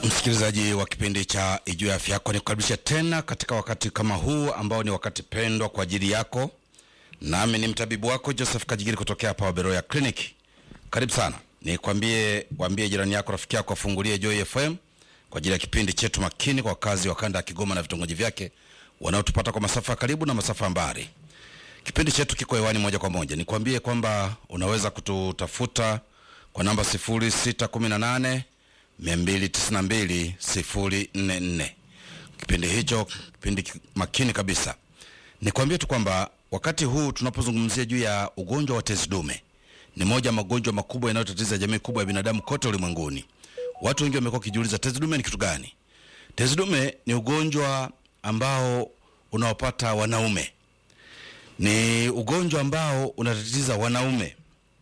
Msikilizaji wa kipindi cha Ijue Afya Yako, nikukaribisha tena katika wakati kama huu ambao ni wakati pendwa kwa ajili yako, nami ni mtabibu wako Joseph Kajigiri kutokea hapa Waberoya Clinic. Karibu sana, nikwambie, waambie jirani yako, rafiki yako afungulie Joy FM kwa ajili ya kipindi chetu makini kwa wakazi wa kanda ya Kigoma na vitongoji vyake wanaotupata kwa masafa ya karibu na masafa ya mbali. Kipindi chetu kiko hewani moja kwa moja. Nikwambie kwamba unaweza kututafuta kwa namba 0618 292 044. Kipindi hicho kipindi ki- makini kabisa. Nikwambie tu kwamba wakati huu tunapozungumzia juu ya ugonjwa wa tezi dume, ni moja ya magonjwa makubwa yanayotatiza jamii kubwa ya binadamu kote ulimwenguni. Watu wengi wamekuwa wakijiuliza tezi dume ni kitu gani? Tezi dume ni ugonjwa ambao unaopata wanaume ni ugonjwa ambao unatatiza wanaume.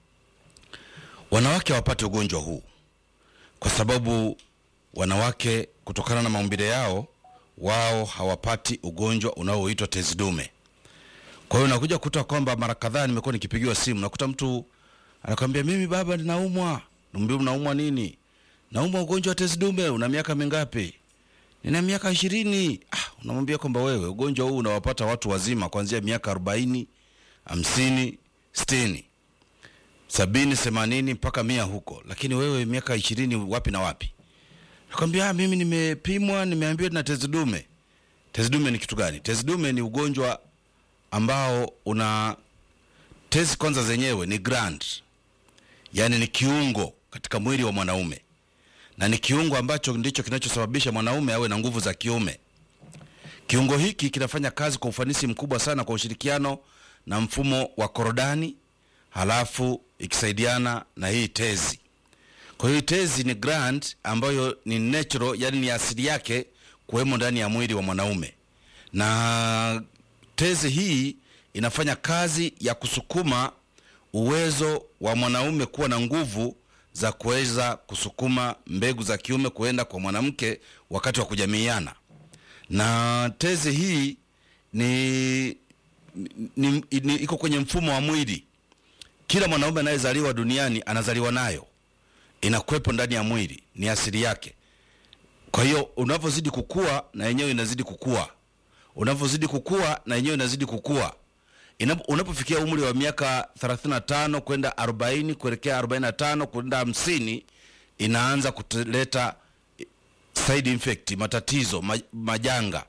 Wanawake hawapati ugonjwa huu kwa sababu wanawake, kutokana na maumbile yao, wao hawapati ugonjwa unaoitwa tezi dume. Kwa hiyo nakuja kukuta kwamba mara kadhaa nimekuwa nikipigiwa simu, nakuta mtu anakwambia mimi baba, ninaumwa. Niambia unaumwa nini? Naumwa ugonjwa wa tezi dume. Una miaka mingapi? Nina miaka ishirini. Ah, unamwambia kwamba wewe ugonjwa huu unawapata watu wazima kuanzia miaka arobaini, hamsini, sitini, sabini, themanini mpaka mia huko, lakini wewe miaka ishirini wapi na wapi? Nakwambia ah, mimi nimepimwa, nimeambiwa na tezi dume. Tezi dume ni kitu gani? Tezi dume ni ugonjwa ambao una tezi kwanza zenyewe ni gland, yaani ni kiungo katika mwili wa mwanaume na ni kiungo ambacho ndicho kinachosababisha mwanaume awe na nguvu za kiume. Kiungo hiki kinafanya kazi kwa ufanisi mkubwa sana kwa ushirikiano na mfumo wa korodani, halafu ikisaidiana na hii tezi. Kwa hiyo hii tezi ni gland ambayo ni natural, yani ni asili yake kuwemo ndani ya mwili wa mwanaume, na tezi hii inafanya kazi ya kusukuma uwezo wa mwanaume kuwa na nguvu za kuweza kusukuma mbegu za kiume kuenda kwa mwanamke wakati wa kujamiiana. Na tezi hii ni, ni, ni, ni iko kwenye mfumo wa mwili. Kila mwanaume anayezaliwa duniani anazaliwa nayo, inakuwepo ndani ya mwili, ni asili yake. Kwa hiyo unavyozidi kukua na yenyewe inazidi kukua, unavyozidi kukua na yenyewe inazidi kukua. Inapo- unapofikia umri wa miaka 35 kwenda 40 kuelekea 45 kwenda 50 inaanza kuleta side effect, matatizo ma, majanga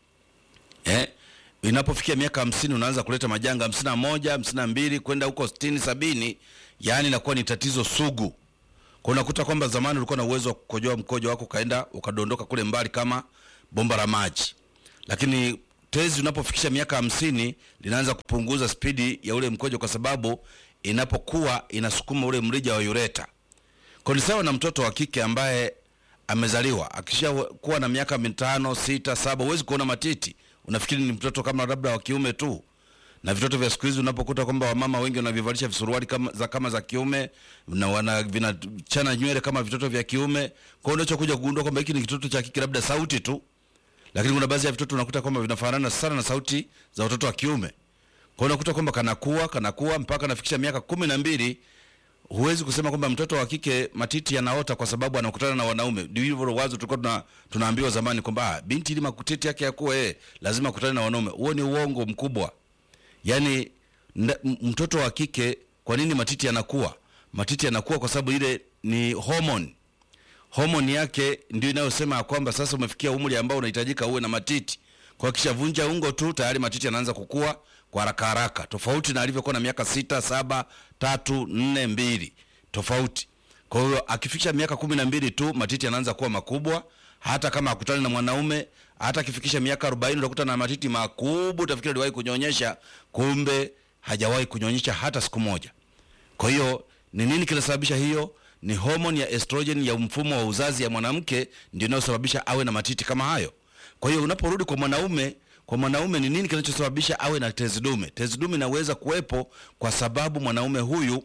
eh? Inapofikia miaka hamsini unaanza kuleta majanga hamsini na moja hamsini na mbili kwenda huko sitini sabini yaani inakuwa ni tatizo sugu. Kwa unakuta kwamba zamani ulikuwa na uwezo wa kukojoa mkojo wako ukaenda ukadondoka kule mbali kama bomba la maji, lakini tezi unapofikisha miaka hamsini linaanza kupunguza spidi ya ule mkojo, kwa sababu inapokuwa inasukuma ule mrija wa ureta. Kwa ni sawa na mtoto wa kike ambaye amezaliwa akisha kuwa na miaka mitano sita saba, huwezi kuona matiti, unafikiri ni mtoto kama labda wa kiume tu na vitoto vya siku hizi unapokuta kwamba wamama wengi wanavivalisha visuruali kama za, kama za kiume na wana vinachana nywele kama vitoto vya kiume. Kwa hiyo unachokuja kugundua kwamba hiki ni kitoto cha kike, labda sauti tu, lakini kuna baadhi ya vitoto unakuta kwamba vinafanana sana na sauti za watoto wa kiume. Kwa hiyo unakuta kwamba kanakuwa kanakuwa mpaka anafikisha miaka kumi na mbili huwezi kusema kwamba mtoto wa kike matiti yanaota kwa sababu anakutana na wanaume. Ndivyo wazo tulikuwa tuna, tunaambiwa zamani kwamba ah, binti ili matiti yake yakuwe eh, lazima akutane na wanaume. Huo ni uongo mkubwa. Yaani nda- m- mtoto wa kike, kwa nini matiti yanakuwa? Matiti yanakuwa kwa sababu ile ni hormone. Hormone yake ndio inayosema ya kwamba sasa umefikia umri ambao unahitajika uwe na matiti. Kwa hiyo kishavunja ungo tu tayari matiti yanaanza kukua kwa haraka haraka, tofauti na alivyokuwa na miaka sita, saba, tatu, nne, mbili, tofauti. Kwa hiyo akifikisha miaka kumi na mbili tu matiti yanaanza kuwa makubwa, hata kama akutani na mwanaume. Hata akifikisha miaka arobaini utakuta na matiti makubwa, utafikiri aliwahi kunyonyesha, kumbe hajawahi kunyonyesha hata siku moja. Kwa hiyo ni nini kinasababisha hiyo? Ni homoni ya estrogen ya mfumo wa uzazi ya mwanamke ndio inayosababisha awe na matiti kama hayo. Kwa hiyo unaporudi kwa mwanaume, kwa mwanaume ni nini kinachosababisha awe na tezi dume? Tezi dume inaweza kuwepo kwa sababu mwanaume huyu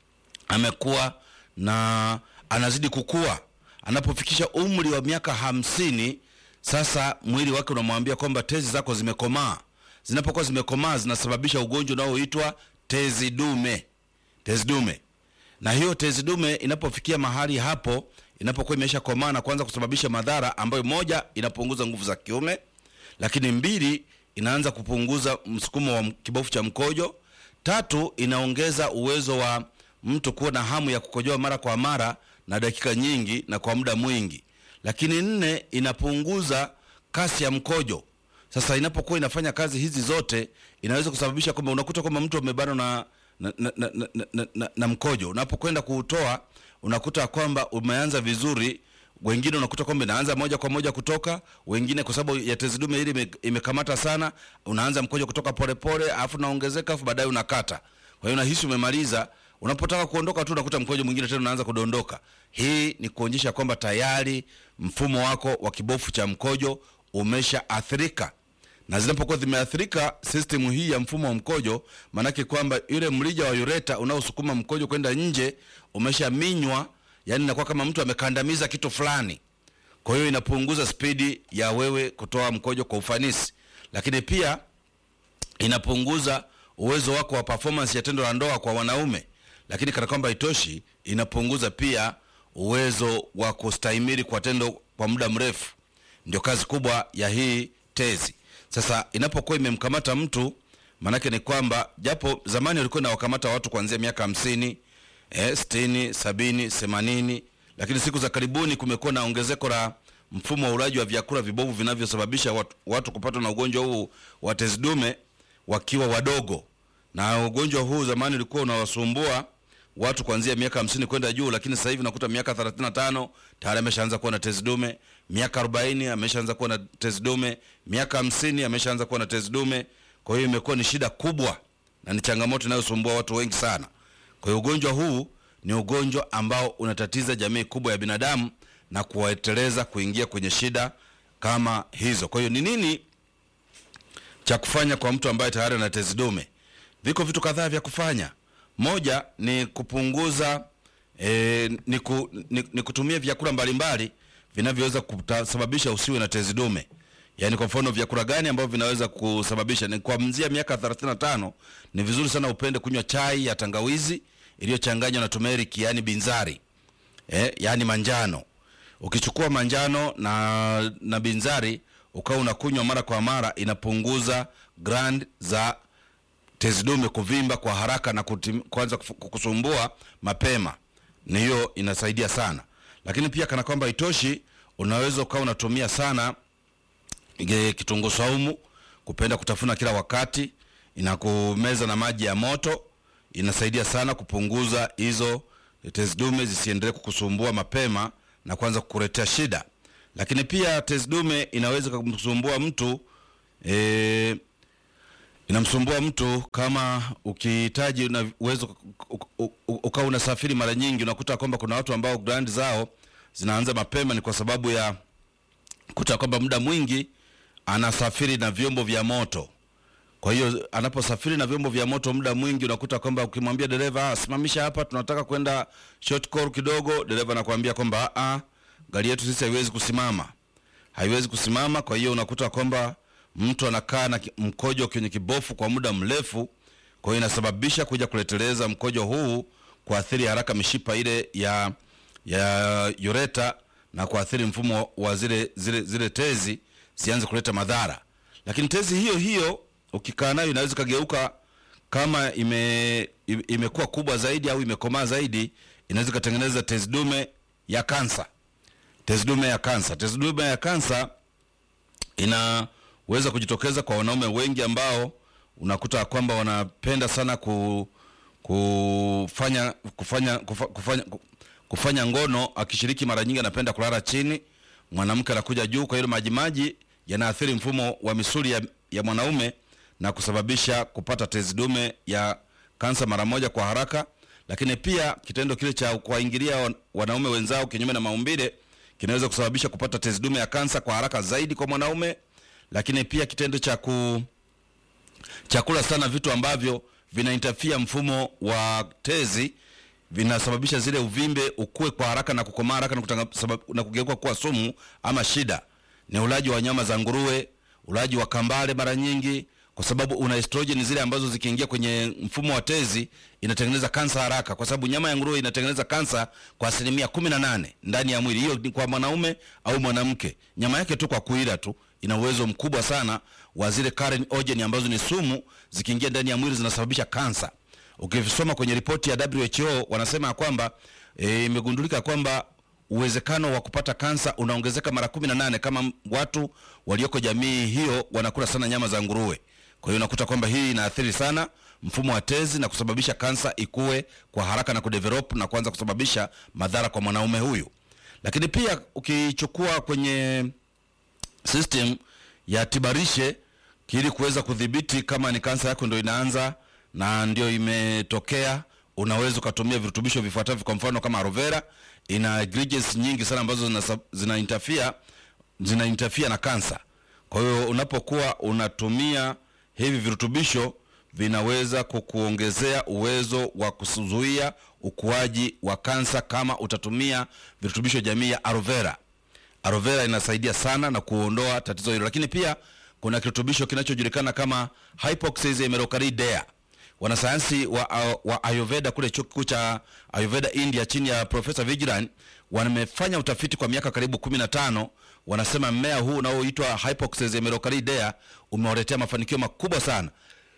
amekuwa na anazidi kukua. Anapofikisha umri wa miaka hamsini, sasa mwili wake unamwambia kwamba tezi zako zimekomaa. Zinapokuwa zimekomaa, zinasababisha ugonjwa unaoitwa tezi dume. Tezi dume na hiyo tezi dume inapofikia mahali hapo inapokuwa imesha komaa na kuanza kusababisha madhara ambayo moja inapunguza nguvu za kiume lakini mbili inaanza kupunguza msukumo wa kibofu cha mkojo tatu inaongeza uwezo wa mtu kuwa na hamu ya kukojoa mara kwa mara na dakika nyingi na kwa muda mwingi lakini nne inapunguza kasi ya mkojo sasa inapokuwa inafanya kazi hizi zote inaweza kusababisha kwamba unakuta kwamba mtu amebanwa na na, na, na, na, na, na, na mkojo unapokwenda kuutoa unakuta kwamba umeanza vizuri wengine unakuta kwamba inaanza moja kwa moja kutoka wengine kwa sababu ya tezi dume ili ime- imekamata sana unaanza mkojo kutoka polepole alafu unaongezeka alafu baadaye unakata kwa hiyo unahisi umemaliza unapotaka kuondoka tu unakuta mkojo mwingine tena unaanza kudondoka hii ni kuonyesha kwamba tayari mfumo wako wa kibofu cha mkojo umeshaathirika na zinapokuwa zimeathirika system hii ya mfumo wa mkojo maanake kwamba yule mrija wa ureta unaosukuma mkojo kwenda nje umeshaminywa yani inakuwa kama mtu amekandamiza kitu fulani kwa hiyo inapunguza spidi ya wewe kutoa mkojo kwa ufanisi lakini pia inapunguza uwezo wako wa performance ya tendo la ndoa kwa wanaume lakini kana kwamba itoshi inapunguza pia uwezo wa kustahimili kwa tendo kwa muda mrefu ndio kazi kubwa ya hii tezi sasa inapokuwa imemkamata mtu maanake ni kwamba japo zamani walikuwa inawakamata watu kuanzia miaka hamsini eh, sitini sabini themanini lakini siku za karibuni kumekuwa na ongezeko la mfumo wa ulaji wa vyakula vibovu vinavyosababisha watu, watu kupatwa na ugonjwa huu wa tezi dume wakiwa wadogo na ugonjwa huu zamani ulikuwa unawasumbua watu kuanzia miaka hamsini kwenda juu lakini sasa hivi nakuta miaka 35 tayari ameshaanza kuwa na tezi dume miaka 40 ameshaanza kuwa na tezi dume miaka 50 ameshaanza kuwa na tezi dume kwa hiyo imekuwa ni shida kubwa na ni changamoto inayosumbua watu wengi sana kwa hiyo ugonjwa huu ni ugonjwa ambao unatatiza jamii kubwa ya binadamu na kuwaeteleza kuingia kwenye shida kama hizo kwa hiyo ni nini cha kufanya kwa mtu ambaye tayari ana tezi dume viko vitu kadhaa vya kufanya moja ni kupunguza e, ni, ku, ni, ni kutumia vyakula mbalimbali vinavyoweza kusababisha usiwe na tezi dume yaani kwa mfano vyakula gani ambavyo vinaweza kusababisha ni kuanzia miaka 35 ni vizuri sana upende kunywa chai ya tangawizi iliyochanganywa na turmeric yaani binzari eh, yaani manjano ukichukua manjano na na binzari ukawa unakunywa mara kwa mara inapunguza grand za tezi dume kuvimba kwa haraka na kutim, kuanza kufu- kukusumbua mapema ni hiyo inasaidia sana lakini pia kana kwamba itoshi unaweza ukawa unatumia sana ge- kitunguu saumu kupenda kutafuna kila wakati inakumeza na maji ya moto inasaidia sana kupunguza hizo tezi dume zisiendelee kukusumbua mapema na kuanza kukuletea shida lakini pia tezi dume inaweza kumsumbua mtu e, inamsumbua mtu kama ukihitaji una uwezo ukawa unasafiri mara nyingi unakuta kwamba kuna watu ambao grand zao zinaanza mapema ni kwa sababu ya kuta kwamba muda mwingi anasafiri na vyombo vya moto kwa hiyo anaposafiri na vyombo vya moto muda mwingi unakuta kwamba ukimwambia dereva "Ah, simamisha hapa tunataka kwenda short call kidogo dereva anakuambia kwamba "Ah, ah, gari yetu sisi haiwezi kusimama haiwezi kusimama kwa hiyo unakuta kwamba mtu anakaa na ki- mkojo kwenye kibofu kwa muda mrefu kwa hiyo inasababisha kuja kuleteleza mkojo huu kuathiri haraka mishipa ile ya ya ureta na kuathiri mfumo wa zile zile zile tezi zianze kuleta madhara lakini tezi hiyo hiyo ukikaa nayo inaweza ikageuka kama ime ime- imekuwa kubwa zaidi au imekomaa zaidi inaweza ikatengeneza tezi dume ya kansa tezi dume ya kansa tezi dume ya kansa inaweza kujitokeza kwa wanaume wengi ambao unakuta kwamba wanapenda sana ku, kufanya kufanya kufa, kufanya kufanya ngono akishiriki mara nyingi anapenda kulala chini mwanamke anakuja juu kwa hiyo majimaji yanaathiri mfumo wa misuli ya, ya mwanaume na kusababisha kupata tezi dume ya kansa mara moja kwa haraka lakini pia kitendo kile cha kuwaingilia wan- wanaume wenzao kinyume na maumbile kinaweza kusababisha kupata tezi dume ya kansa kwa haraka zaidi kwa mwanaume lakini pia kitendo cha ku chakula sana vitu ambavyo vinaintafia mfumo wa tezi vinasababisha zile uvimbe ukue kwa haraka na kukomaa haraka na, kutanga, sabab, na kugeuka kuwa sumu ama shida ni ulaji wa nyama za nguruwe ulaji wa kambale mara nyingi kwa kwa sababu una estrogen zile ambazo zikiingia kwenye mfumo wa tezi inatengeneza kansa haraka, kwa sababu nyama ya nguruwe inatengeneza kansa kwa asilimia kumi na nane ndani ya mwili. Hiyo ni kwa mwanaume au mwanamke. Nyama yake tu kwa kuila tu ina uwezo mkubwa sana wa zile carcinogen ambazo ni sumu, zikiingia ndani ya mwili zinasababisha kansa. Ukisoma kwenye ripoti ya WHO wanasema ya kwamba eh, imegundulika kwamba uwezekano wa kupata kansa unaongezeka mara kumi na nane kama watu walioko jamii hiyo wanakula sana nyama za nguruwe. Kwa hiyo unakuta kwamba hii inaathiri sana mfumo wa tezi na kusababisha kansa ikue kwa haraka na kudevelop na kuanza kusababisha madhara kwa mwanaume huyu. Lakini pia ukichukua kwenye system ya tibarishe ili kuweza kudhibiti kama ni kansa yako ndio inaanza na ndio imetokea, unaweza ukatumia virutubisho vifuatavyo. Kwa mfano kama aloe vera ina ingredients nyingi sana ambazo zina, zina interfere zina interfere na kansa. Kwa hiyo unapokuwa unatumia hivi virutubisho vinaweza kukuongezea uwezo wa kuzuia ukuaji wa kansa kama utatumia virutubisho jamii ya aloe vera. Aloe vera inasaidia sana na kuondoa tatizo hilo, lakini pia kuna kirutubisho kinachojulikana kama hypoxia mercuriadea. Wanasayansi wa, wa Ayurveda kule chuo kikuu cha Ayurveda India chini ya Profesa Vigilan wamefanya utafiti kwa miaka karibu 15. Wanasema mmea huu unaoitwa hypoxia mercuriadea umewaletea mafanikio makubwa sana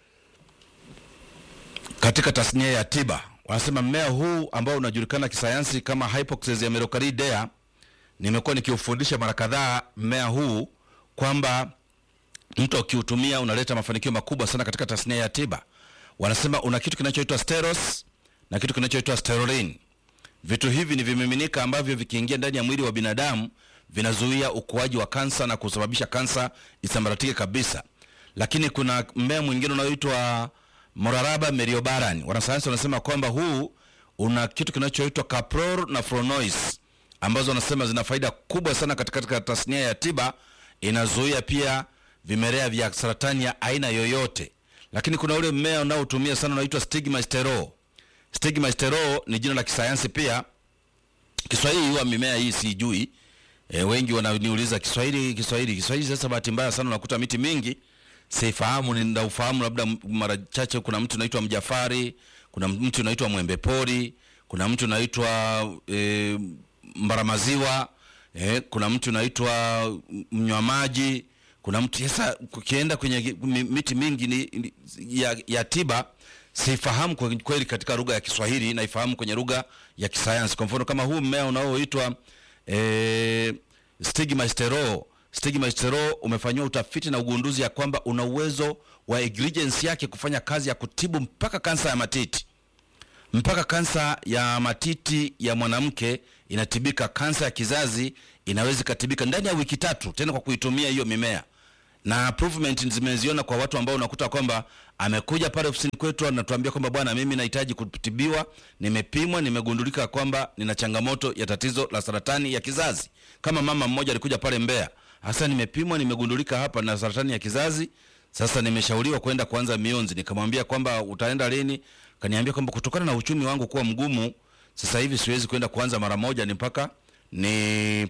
katika tasnia ya tiba. Wanasema mmea huu ambao unajulikana kisayansi kama hypoxia mercuriadea, nimekuwa nikiufundisha mara kadhaa mmea huu kwamba mtu akiutumia unaleta mafanikio makubwa sana katika tasnia ya tiba. Wanasema una kitu kinachoitwa steros na kitu kinachoitwa sterolin. Vitu hivi ni vimiminika ambavyo vikiingia ndani ya mwili wa binadamu vinazuia ukuaji wa kansa na kusababisha kansa isambaratike kabisa. Lakini kuna mmea mwingine unaoitwa Moraraba meriobaran. Wanasayansi wanasema kwamba huu una kitu kinachoitwa caprol na flavonoids ambazo wanasema zina faida kubwa sana katika, katika tasnia ya tiba. Inazuia pia vimelea vya saratani ya aina yoyote. Lakini kuna ule mmea unaotumia sana unaitwa stigmasterol. Stigmasterol ni jina la kisayansi pia. Kiswahili huwa mimea hii sijui. E, wengi wananiuliza Kiswahili Kiswahili Kiswahili. Sasa bahati mbaya sana unakuta miti mingi sifahamu, ninaufahamu labda mara chache. Kuna mtu unaitwa mjafari, kuna mtu unaitwa mwembe pori, kuna mtu unaitwa e, mbaramaziwa e, kuna mtu unaitwa mnywamaji kuna mtu sasa, ukienda kwenye miti mingi ni, ni, ya, ya tiba sifahamu kwa kweli katika lugha ya Kiswahili, naifahamu kwenye lugha ya kisayansi. Kwa mfano kama huu mmea unaoitwa e, stigmasterol. Stigmasterol umefanyiwa utafiti na ugunduzi ya kwamba una uwezo wa ingredients yake kufanya kazi ya kutibu mpaka kansa ya matiti, mpaka kansa ya matiti ya mwanamke inatibika. Kansa ya kizazi inaweza ikatibika ndani ya wiki tatu, tena kwa kuitumia hiyo mimea na improvement zimeziona kwa watu ambao unakuta kwamba amekuja pale ofisini kwetu anatuambia kwamba bwana, mimi nahitaji kutibiwa, nimepimwa, nimegundulika kwamba nina changamoto ya tatizo la saratani ya kizazi. Kama mama mmoja alikuja pale Mbeya, hasa nimepimwa, nimegundulika hapa na saratani ya kizazi, sasa nimeshauriwa kwenda kuanza mionzi. Nikamwambia kwamba utaenda lini? Kaniambia kwamba kutokana na uchumi wangu kuwa mgumu, sasa hivi siwezi kwenda kuanza mara moja, ni mpaka ni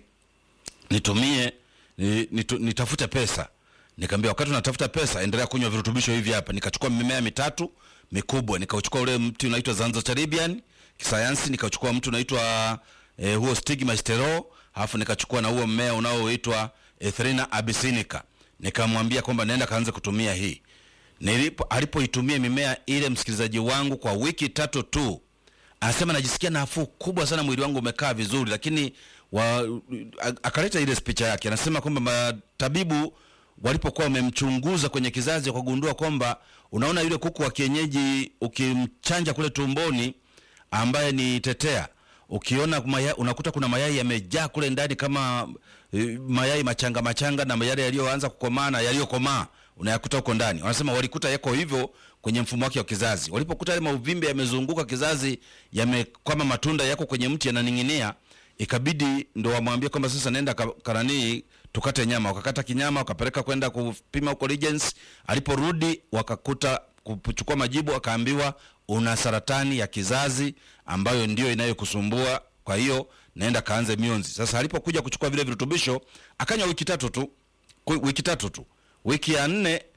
nitumie ni, nitu, nitafute pesa Nikamwambia wakati unatafuta pesa endelea kunywa virutubisho hivi hapa. Nikachukua mimea mitatu mikubwa, nikauchukua ule mti unaitwa Zanzotaribian kisayansi, nikachukua mti unaitwa eh, huo stigmasterol, alafu nikachukua na huo mmea unaoitwa Ethrinha abyssinica. Nikamwambia kwamba naenda kaanze kutumia hii. Nilipo alipoitumia mimea ile, msikilizaji wangu, kwa wiki tatu tu, anasema najisikia nafuu kubwa sana, mwili wangu umekaa vizuri. Lakini wa, akaleta ile picha yake, anasema kwamba matabibu walipokuwa wamemchunguza kwenye kizazi wakagundua kwamba unaona, yule kuku wa kienyeji ukimchanja kule tumboni, ambaye ni tetea, ukiona maya, unakuta kuna mayai yamejaa kule ndani kama e, mayai machanga machanga, na yale yaliyoanza kukomaa na yaliyokomaa unayakuta huko ndani. Wanasema walikuta yako hivyo kwenye mfumo wake wa kizazi. Walipokuta yale mauvimbe yamezunguka kizazi, yame kama matunda yako kwenye mti yananing'inia, ikabidi ndo wamwambie kwamba sasa nenda karanii tukate nyama. Wakakata kinyama wakapeleka kwenda kupima huko Regens. Aliporudi wakakuta kuchukua majibu, akaambiwa una saratani ya kizazi ambayo ndio inayokusumbua, kwa hiyo naenda kaanze mionzi. Sasa alipokuja kuchukua vile virutubisho akanywa wiki tatu tu, wiki tatu tu. Wiki ya nne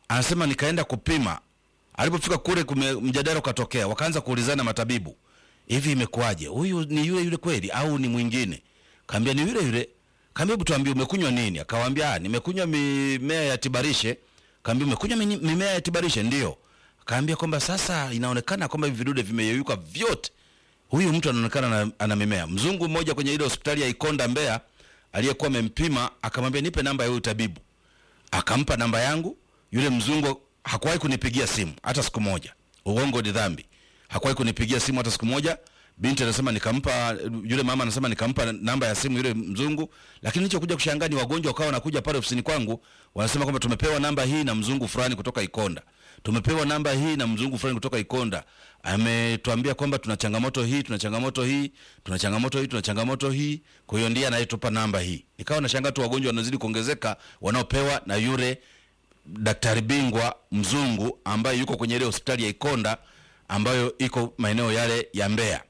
anasema nikaenda kupima alipofika kule kume, mjadala ukatokea wakaanza kuulizana matabibu hivi imekuwaje huyu ni yule yule kweli au ni mwingine kaambia ni yule yule kaambia hebu tuambie umekunywa nini akawaambia "Ah, nimekunywa mimea ya tibarishe kaambia umekunywa mini- mimea ya tibarishe ndio kaambia kwamba sasa inaonekana kwamba hivi vidude vimeyeyuka vyote huyu mtu anaonekana ana, ana mimea mzungu mmoja kwenye ile hospitali ya ikonda mbeya aliyekuwa amempima akamwambia nipe namba ya huyu tabibu akampa namba yangu yule mzungu hakuwahi kunipigia simu hata siku moja uongo ni dhambi hakuwahi kunipigia simu hata siku moja binti anasema nikampa yule mama anasema nikampa namba ya simu yule mzungu lakini nilichokuja kushangaa ni wagonjwa wakawa wanakuja pale ofisini kwangu wanasema kwamba tumepewa namba hii na mzungu fulani kutoka ikonda tumepewa namba hii na mzungu fulani kutoka ikonda ametuambia kwamba tuna changamoto hii tuna changamoto hii tuna changamoto hii tuna changamoto hii kwa hiyo ndiye anayetupa namba hii ikawa nashangaa tu wagonjwa wanazidi kuongezeka wanaopewa na yule daktari bingwa mzungu ambaye yuko kwenye ile hospitali ya Ikonda ambayo iko maeneo yale ya Mbeya.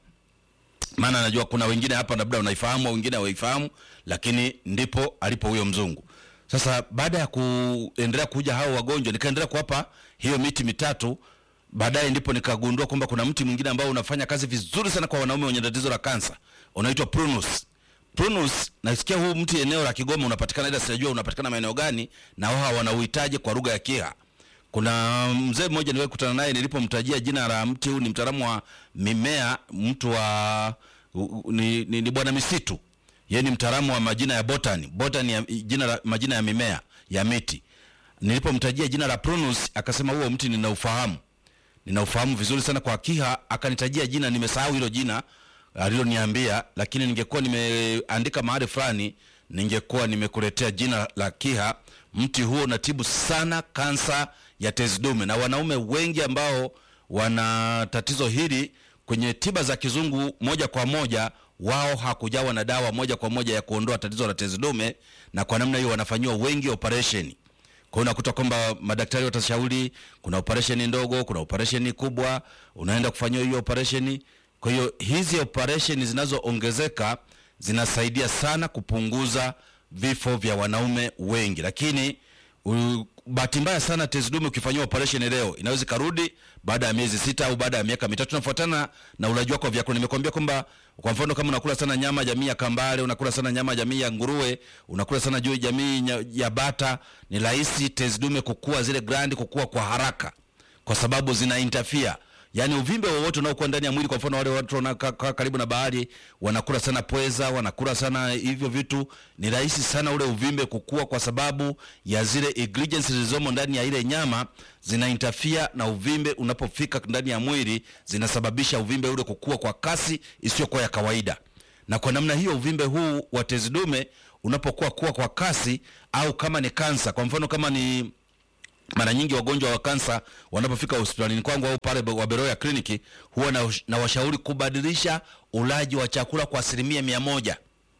Maana najua kuna wengine hapa labda unaifahamu au wengine hawaifahamu, lakini ndipo alipo huyo mzungu. Sasa baada ya kuendelea kuja hao wagonjwa, nikaendelea kuwapa hiyo miti mitatu. Baadaye ndipo nikagundua kwamba kuna mti mwingine ambao unafanya kazi vizuri sana kwa wanaume wenye tatizo la kansa, unaitwa prunus. Prunus, nasikia huu mti eneo la Kigoma unapatikana, ila sijajua unapatikana maeneo gani na wao wanauhitaji kwa lugha ya Kiha. Kuna mzee mmoja niliwahi kukutana naye, nilipomtajia jina la mti huu, ni mtaalamu wa mimea, mtu wa u- u- ni, ni, ni bwana misitu. Yeye ni mtaalamu wa majina ya botany, botany ya, jina la majina ya mimea ya miti. Nilipomtajia jina la Prunus akasema huo mti ninaufahamu ninaufahamu vizuri sana kwa Kiha. Akanitajia jina, nimesahau hilo jina aliloniambia, lakini ningekuwa nimeandika mahali fulani, ningekuwa nimekuletea jina la Kiha. Mti huo unatibu sana kansa ya tezi dume, na wanaume wengi ambao wana tatizo hili kwenye tiba za kizungu moja kwa moja, wao hakujawa na dawa moja kwa moja ya kuondoa tatizo la tezi dume, na kwa namna hiyo wanafanyiwa wengi operation kwa hiyo unakuta kwamba madaktari watashauri kuna operesheni ndogo, kuna operesheni kubwa, unaenda kufanyiwa hiyo operesheni. Kwa hiyo hizi operesheni zinazoongezeka zinasaidia sana kupunguza vifo vya wanaume wengi, lakini u- bahati mbaya sana tezi dume ukifanyiwa operation leo inaweza ikarudi baada ya miezi sita au baada ya miaka mitatu, nafuatana na ulaji wako wa vyakula. Nimekwambia kwamba kwa mfano kama unakula sana nyama jamii ya kambale, unakula sana nyama jamii ya nguruwe, unakula sana juu jamii nya- ya bata, ni rahisi tezi dume kukua, zile glandi kukua kwa haraka kwa sababu zina interfere yaani uvimbe wowote unaokuwa ndani ya mwili. Kwa mfano wale watu wanakaa kaa karibu na bahari, wanakula sana pweza, wanakula sana hivyo vitu, ni rahisi sana ule uvimbe kukua, kwa sababu ya zile ingredients zilizomo ndani ya ile nyama zina interfere na uvimbe. Unapofika ndani ya mwili, zinasababisha uvimbe ule kukua kwa kasi isiyokuwa ya kawaida na kwa namna hiyo uvimbe huu wa tezi dume unapokuwa kuwa kwa kasi, au kama ni kansa, kwa mfano kama ni mara nyingi wagonjwa wa kansa wanapofika hospitalini kwangu au pale wa Beroya kliniki huwa na, na washauri kubadilisha ulaji wa chakula kwa asilimia mia moja.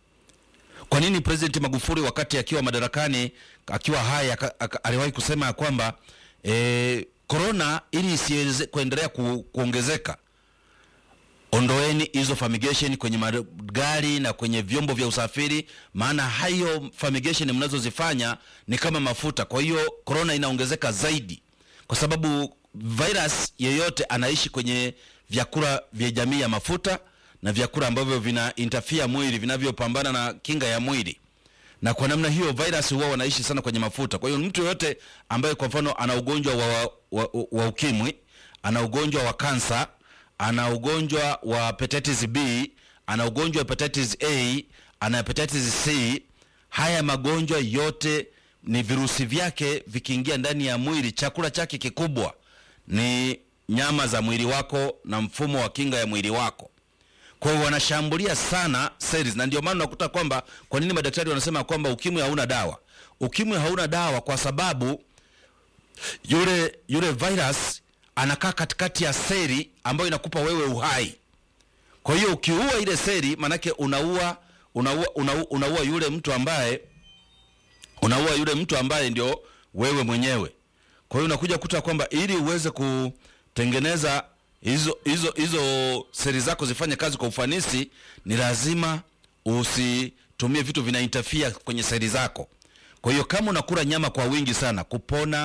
Kwa nini President Magufuli wakati akiwa madarakani akiwa hai aka- aka- aliwahi kusema ya kwamba eh, corona ili isiweze kuendelea ku, kuongezeka ondoeni hizo fumigation kwenye magari na kwenye vyombo vya usafiri, maana hayo fumigation mnazozifanya ni kama mafuta. Kwa hiyo corona inaongezeka zaidi, kwa sababu virus yeyote anaishi kwenye vyakula vya jamii ya mafuta na vyakula ambavyo vina interfere mwili, vinavyopambana na kinga ya mwili na kwa namna hiyo virus huwa wanaishi sana kwenye mafuta. Kwa hiyo mtu yoyote ambaye kwa mfano ana ugonjwa wa, wa, wa, wa ukimwi, ana ugonjwa wa kansa, ana ugonjwa wa hepatitis B, ana ugonjwa wa hepatitis A, ana hepatitis C, haya magonjwa yote ni virusi vyake vikiingia ndani ya mwili, chakula chake kikubwa ni nyama za mwili wako na mfumo wa kinga ya mwili wako kwa hiyo wanashambulia sana cells, na ndio maana unakuta kwamba kwa nini madaktari wanasema kwamba ukimwi hauna dawa. Ukimwi hauna dawa kwa sababu yule yule virus anakaa katikati ya seli ambayo inakupa wewe uhai. Kwa hiyo ukiua ile seli, manake unaua unaua, unaua, unaua yule mtu ambaye unaua yule mtu ambaye ndio wewe mwenyewe. Kwa hiyo unakuja kuta kwamba ili uweze kutengeneza hizo hizo hizo seli zako zifanye kazi kwa ufanisi, ni lazima usitumie vitu vina interfere kwenye seli zako. Kwa hiyo kama unakula nyama kwa wingi sana, kupona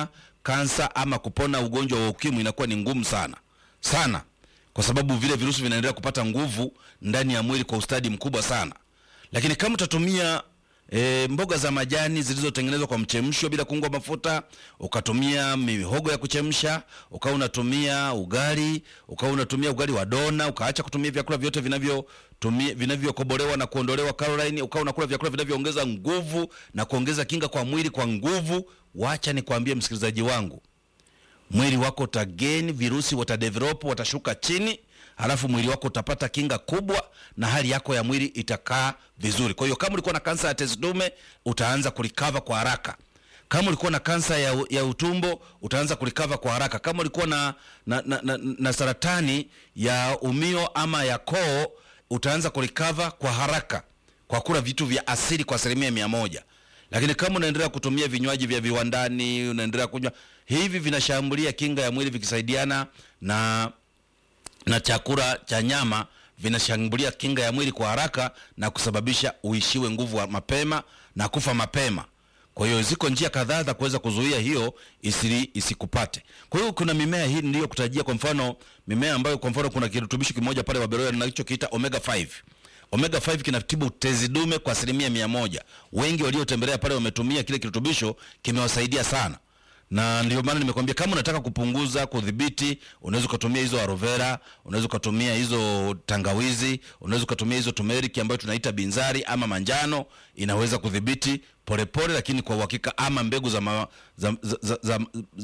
kansa ama kupona ugonjwa wa ukimwi inakuwa ni ngumu sana sana, kwa sababu vile virusi vinaendelea kupata nguvu ndani ya mwili kwa ustadi mkubwa sana. Lakini kama utatumia e, mboga za majani zilizotengenezwa kwa mchemsho bila kuungwa mafuta, ukatumia mihogo ya kuchemsha, ukawa unatumia ugali, ukawa unatumia ugali wa dona, ukaacha kutumia vyakula vyote vinavyotumia vinavyokobolewa na kuondolewa calorini, ukawa unakula vyakula vinavyoongeza nguvu na kuongeza kinga kwa mwili kwa nguvu, wacha nikwambie msikilizaji wangu, mwili wako utageni, virusi watadevelop, watashuka chini, halafu mwili wako utapata kinga kubwa na hali yako ya mwili itakaa vizuri. Kwa hiyo kama ulikuwa na kansa ya tezi dume utaanza kulikava kwa haraka. Kama ulikuwa na kansa ya, ya utumbo utaanza kulikava kwa haraka. Kama ulikuwa na, na, na, na, na saratani ya umio ama ya koo utaanza kulikava kwa haraka kwa kula vitu vya asili kwa asilimia mia moja lakini kama unaendelea kutumia vinywaji vya viwandani, unaendelea kunywa hivi, vinashambulia kinga ya mwili vikisaidiana na na chakula cha nyama, vinashambulia kinga ya mwili kwa haraka na kusababisha uishiwe nguvu wa mapema na kufa mapema. Kwa hiyo ziko njia kadhaa za kuweza kuzuia hiyo isili isikupate. Kwa hiyo kuna mimea hii niliyokutajia, kwa mfano mimea ambayo kwa mfano kuna kirutubisho kimoja pale Waberoya ninachokiita omega 5 omega 5 kinatibu tezi dume kwa asilimia mia moja. Wengi waliotembelea pale wametumia kile kirutubisho, kimewasaidia sana, na ndio maana nimekwambia kama unataka kupunguza, kudhibiti, unaweza ukatumia hizo aloe vera, unaweza ukatumia hizo tangawizi, unaweza ukatumia hizo turmeric ambayo tunaita binzari ama manjano, inaweza kudhibiti polepole, lakini kwa uhakika, ama mbegu za, ma, za, za, za, za,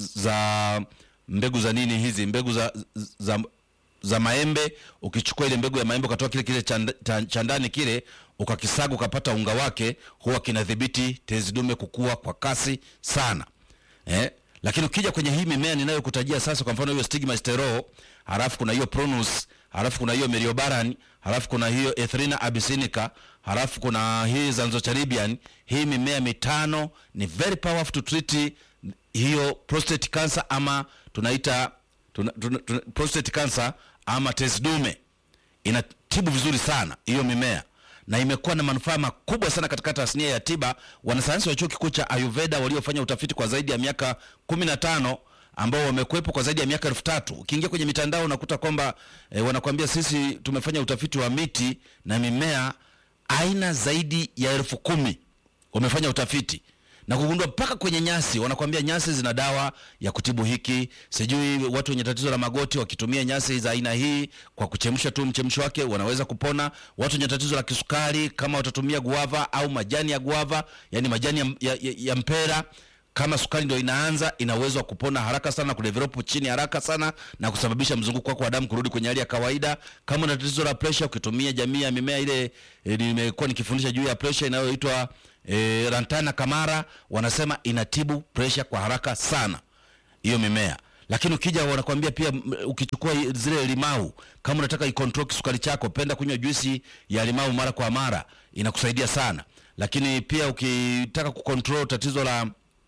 za mbegu za nini hizi mbegu za, za za maembe. Ukichukua ile mbegu ya maembe ukatoa kile kile cha ndani kile ukakisaga ukapata unga wake, huwa kinadhibiti tezi dume kukua kwa kasi sana eh? Lakini ukija kwenye hii mimea ninayokutajia sasa, kwa mfano hiyo stigmasterol, halafu kuna hiyo pronus, halafu kuna hiyo meriobaran, halafu kuna hiyo Ethrinha abyssinica, halafu kuna hii zanzocharibian. Hii mimea mitano ni very powerful to treat hiyo prostate cancer ama tunaita tuna, tuna, tuna, prostate cancer ama tezi dume. Inatibu vizuri sana hiyo mimea na imekuwa na manufaa makubwa sana katika tasnia ya tiba. Wanasayansi wa chuo kikuu cha Ayurveda waliofanya utafiti kwa zaidi ya miaka kumi na tano ambao wamekuwepo kwa zaidi ya miaka elfu tatu. Ukiingia kwenye mitandao unakuta kwamba e, wanakuambia sisi tumefanya utafiti wa miti na mimea aina zaidi ya elfu kumi wamefanya utafiti na kugundua mpaka kwenye nyasi, wanakwambia nyasi zina dawa ya kutibu hiki, sijui watu wenye tatizo la magoti wakitumia nyasi za aina hii kwa kuchemsha tu mchemsho wake wanaweza kupona. Watu wenye tatizo la kisukari kama watatumia guava au majani ya guava, yani majani ya, ya, ya, ya mpera kama sukari ndio inaanza, ina uwezo wa kupona haraka sana, kudevelop chini haraka sana na kusababisha mzunguko wako wa damu kurudi kwenye hali ya kawaida. Kama una tatizo la pressure, ukitumia jamii ya mimea ile, nimekuwa nikifundisha juu ya pressure inayoitwa E, Lantana Kamara wanasema inatibu pressure kwa haraka sana hiyo mimea. Lakini ukija wanakuambia pia, ukichukua zile limau, kama unataka ikontrol kisukari chako, penda kunywa juisi ya limau mara kwa mara, inakusaidia sana. Lakini pia ukitaka kukontrol tatizo la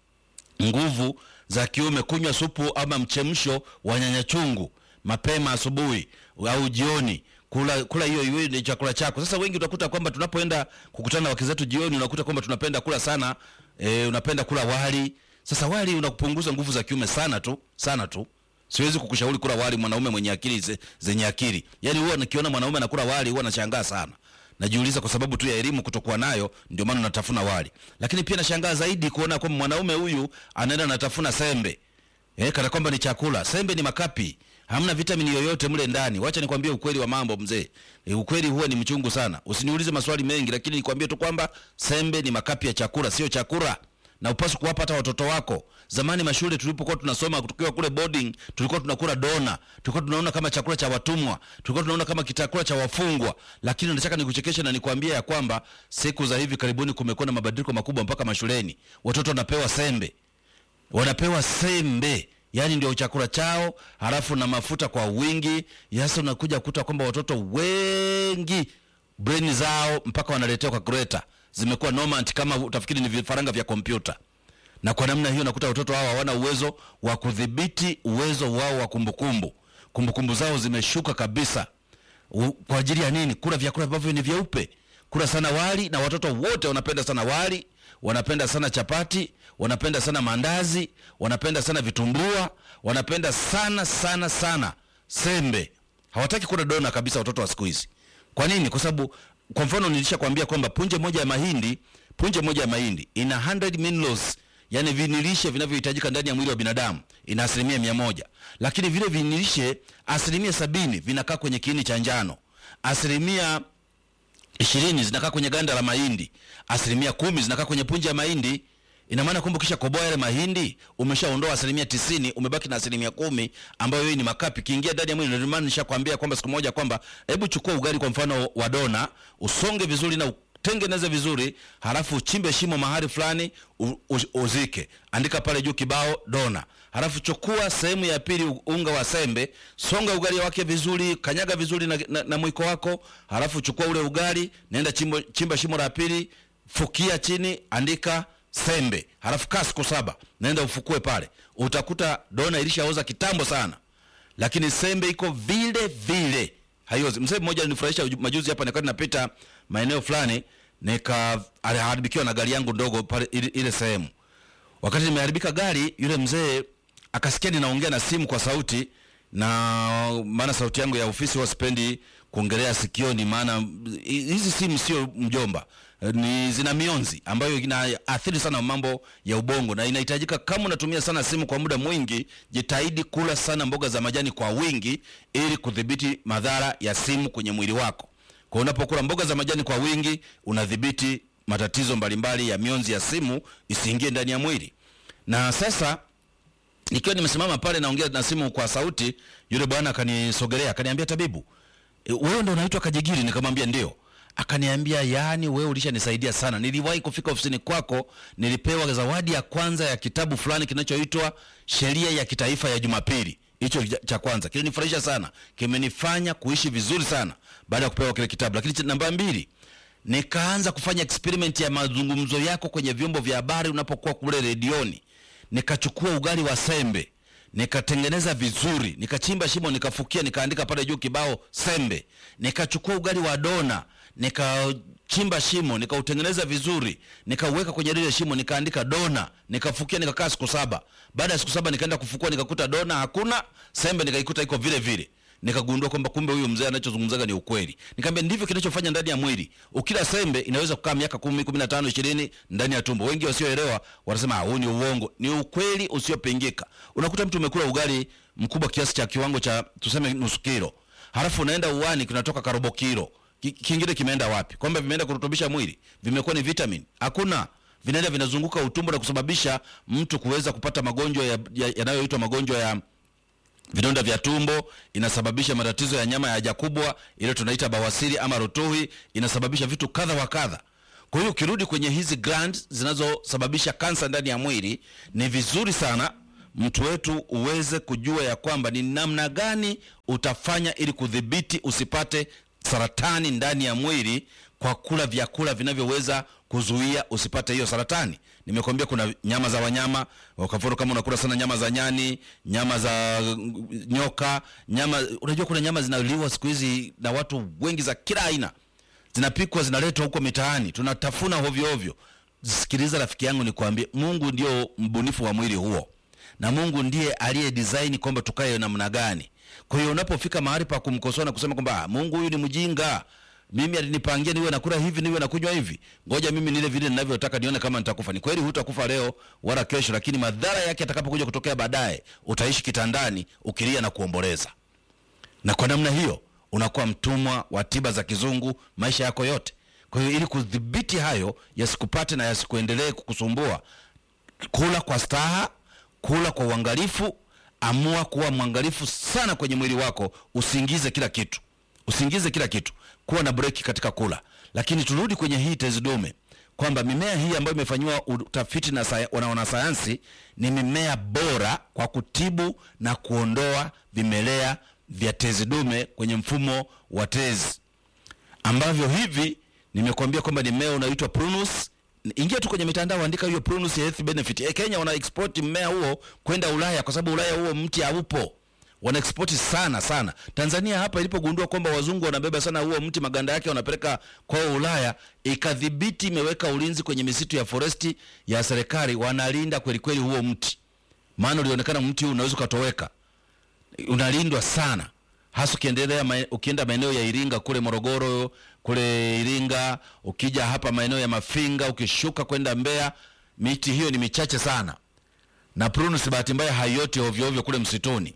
nguvu za kiume, kunywa supu ama mchemsho wa nyanya chungu mapema asubuhi au jioni kula kula hiyo hiyo ni chakula chako. Sasa wengi utakuta kwamba tunapoenda kukutana na wake zetu jioni, unakuta kwamba tunapenda kula sana e, unapenda kula wali. Sasa wali unakupunguza nguvu za kiume sana tu sana tu. Siwezi kukushauri kula wali mwanaume mwenye akili ze, zenye akili. Yaani huwa nikiona mwanaume anakula wali huwa nashangaa sana. Najiuliza kwa sababu tu ya elimu kutokuwa nayo ndio maana natafuna wali. Lakini pia nashangaa zaidi kuona kwamba mwanaume huyu anaenda anatafuna sembe. Eh, kana kwamba ni chakula. Sembe ni makapi hamna vitamini yoyote mle ndani. Wacha nikwambie ukweli wa mambo mzee. E, ukweli huwa ni mchungu sana. Usiniulize maswali mengi, lakini nikwambie tu kwamba sembe ni makapi ya chakula, sio chakula, na upaswi kuwapa hata watoto wako. Zamani mashule tulipokuwa tunasoma tukiwa kule boarding, tulikuwa tunakula dona, tulikuwa tunaona kama chakula cha watumwa, tulikuwa tunaona kama chakula cha wafungwa. Lakini nataka nikuchekeshe na nikwambie ya kwamba siku za hivi karibuni kumekuwa na mabadiliko makubwa, mpaka mashuleni watoto wanapewa sembe, wanapewa sembe yaani ndio chakula chao, halafu na mafuta kwa wingi. Sasa unakuja kukuta kwamba watoto wengi brain zao mpaka wanaletewa calculator zimekuwa normant, kama utafikiri ni vifaranga vya kompyuta. Na kwa namna hiyo nakuta watoto hao hawana uwezo wa kudhibiti uwezo wao wa kumbukumbu. Kumbukumbu zao zimeshuka kabisa. U, kwa ajili ya nini? Kula vyakula ambavyo ni vyeupe kula sana wali na watoto wote wanapenda sana wali wanapenda sana chapati wanapenda sana mandazi wanapenda sana vitumbua wanapenda sana sana sana sembe hawataki kula dona kabisa watoto wa siku hizi kwa nini kwa sababu kwa mfano nilishakwambia kwamba punje moja ya mahindi punje moja ya mahindi ina 100 minerals yani vinilishe vinavyohitajika ndani ya mwili wa binadamu ina asilimia mia moja lakini vile vinilishe asilimia sabini vinakaa kwenye kiini cha njano asilimia ishirini zinakaa kwenye ganda la mahindi asilimia kumi zinakaa kwenye punje ya mahindi ina maana kwamba ukisha koboa yale mahindi umeshaondoa asilimia tisini umebaki na asilimia kumi ambayo hii ni makapi kiingia ndani ya mwili ndio maana nishakwambia kwamba siku moja kwamba hebu chukua ugali kwa mfano wa dona usonge vizuri na tengeneze vizuri halafu uchimbe shimo mahali fulani u- u- uzike andika pale juu kibao dona halafu chukua sehemu ya pili u- unga wa sembe songa ugali wake vizuri kanyaga vizuri na, na, na mwiko wako halafu chukua ule ugali nenda chimbo, chimba shimo la pili fukia chini andika sembe halafu kaa siku saba naenda ufukue pale utakuta dona ilishaoza kitambo sana lakini sembe iko vile vile haiozi mzee mmoja alinifurahisha uju- majuzi hapa nikati napita maeneo fulani nika aliharibikiwa na gari yangu ndogo pale ile, ile sehemu wakati nimeharibika gari yule mzee akasikia ninaongea na simu kwa sauti na maana sauti yangu ya ofisi huwa sipendi kuongelea sikioni maana hi- hizi simu sio mjomba ni zina mionzi ambayo inaathiri sana mambo ya ubongo na inahitajika kama unatumia sana simu kwa muda mwingi jitahidi kula sana mboga za majani kwa wingi ili kudhibiti madhara ya simu kwenye mwili wako kwa unapokula mboga za majani kwa wingi unadhibiti matatizo mbalimbali ya mionzi ya simu isiingie ndani ya mwili na sasa nikiwa nimesimama pale naongea na simu kwa sauti yule bwana akanisogelea akaniambia tabibu e, wewe ndo unaitwa kajigiri nikamwambia ndio akaniambia yaani wewe ulishanisaidia sana niliwahi kufika ofisini kwako nilipewa zawadi ya kwanza ya kitabu fulani kinachoitwa sheria ya kitaifa ya jumapili hicho cha- cha kwanza kilinifurahisha sana kimenifanya kuishi vizuri sana baada ya kupewa kile kitabu lakini cha namba mbili nikaanza kufanya experiment ya mazungumzo yako kwenye vyombo vya habari unapokuwa kule redioni nikachukua ugali wa sembe nikatengeneza vizuri nikachimba shimo nikafukia nikaandika pale juu kibao sembe nikachukua ugali wa dona nikachimba shimo nikautengeneza vizuri nikauweka kwenye lile shimo nikaandika dona nikafukia nikakaa siku saba baada ya siku saba nikaenda kufukua nikakuta dona hakuna sembe nikaikuta iko vile vile nikagundua kwamba kumbe huyu mzee anachozungumzaga ni ukweli nikamwambia ndivyo kinachofanya ndani ya mwili ukila sembe inaweza kukaa miaka kumi kumi na tano ishirini ndani ya tumbo wengi wasioelewa wanasema "Ah, huu ni uongo ni ukweli usiopingika unakuta mtu umekula ugali mkubwa kiasi cha kiwango cha tuseme nusu kilo halafu unaenda uwani kinatoka karobo kilo Ki- kingine kimeenda wapi kwamba vimeenda kurutubisha mwili vimekuwa ni vitamin hakuna vinaenda vinazunguka utumbo na kusababisha mtu kuweza kupata magonjwa ya- ya- yanayoitwa magonjwa ya vidonda vya tumbo inasababisha matatizo ya nyama ya haja kubwa ile tunaita bawasiri ama rotuhi inasababisha vitu kadha wa kadha kwa hiyo ukirudi kwenye hizi glands zinazosababisha kansa ndani ya mwili ni vizuri sana mtu wetu uweze kujua ya kwamba ni namna gani utafanya ili kudhibiti usipate saratani ndani ya mwili kwa kula vyakula vinavyoweza kuzuia usipate hiyo saratani nimekwambia kuna nyama za wanyama kwa mfano kama unakula sana nyama za nyani nyama za mm, nyoka nyama unajua kuna nyama zinaliwa siku hizi na watu wengi za kila aina zinapikwa zinaletwa huko mitaani tunatafuna hovyo hovyo sikiliza rafiki yangu nikwambie mungu ndio mbunifu wa mwili huo na mungu ndiye aliye design kwamba tukae namna gani kwa hiyo unapofika mahali pa kumkosoa na kusema kwamba "Ah, mungu huyu ni mjinga mimi alinipangia niwe nakula hivi niwe nakunywa hivi ngoja mimi nile vile ninavyotaka nione kama nitakufa ni kweli hutakufa leo wala kesho lakini madhara yake atakapokuja kutokea baadaye utaishi kitandani ukilia na kuomboleza na kwa namna hiyo unakuwa mtumwa wa tiba za kizungu maisha yako yote kwa hiyo ili kudhibiti hayo yasikupate na yasikuendelee kukusumbua kula kwa staha kula kwa uangalifu amua kuwa mwangalifu sana kwenye mwili wako usiingize kila kitu usiingize kila kitu kuwa na breki katika kula lakini turudi kwenye hii tezi dume kwamba mimea hii ambayo imefanyiwa utafiti na saya- na wanasayansi ni mimea bora kwa kutibu na kuondoa vimelea vya tezi dume kwenye mfumo wa tezi ambavyo hivi nimekuambia kwamba ni mmea unaitwa prunus ingia tu kwenye mitandao andika hiyo prunus health benefit e, kenya wana export mmea huo kwenda ulaya kwa sababu ulaya huo mti haupo wana export sana sana. Tanzania hapa ilipogundua kwamba wazungu wanabeba sana huo mti, maganda yake wanapeleka kwao Ulaya, ikadhibiti, imeweka ulinzi kwenye misitu ya foresti ya serikali, wanalinda kweli kweli huo mti, maana ulionekana mti huu unaweza ukatoweka, unalindwa sana hasa ukiendelea mae- ukienda maeneo ya Iringa kule Morogoro kule Iringa, ukija hapa maeneo ya Mafinga, ukishuka kwenda Mbeya, miti hiyo ni michache sana, na prunus bahati mbaya haioti ovyo ovyo kule msituni.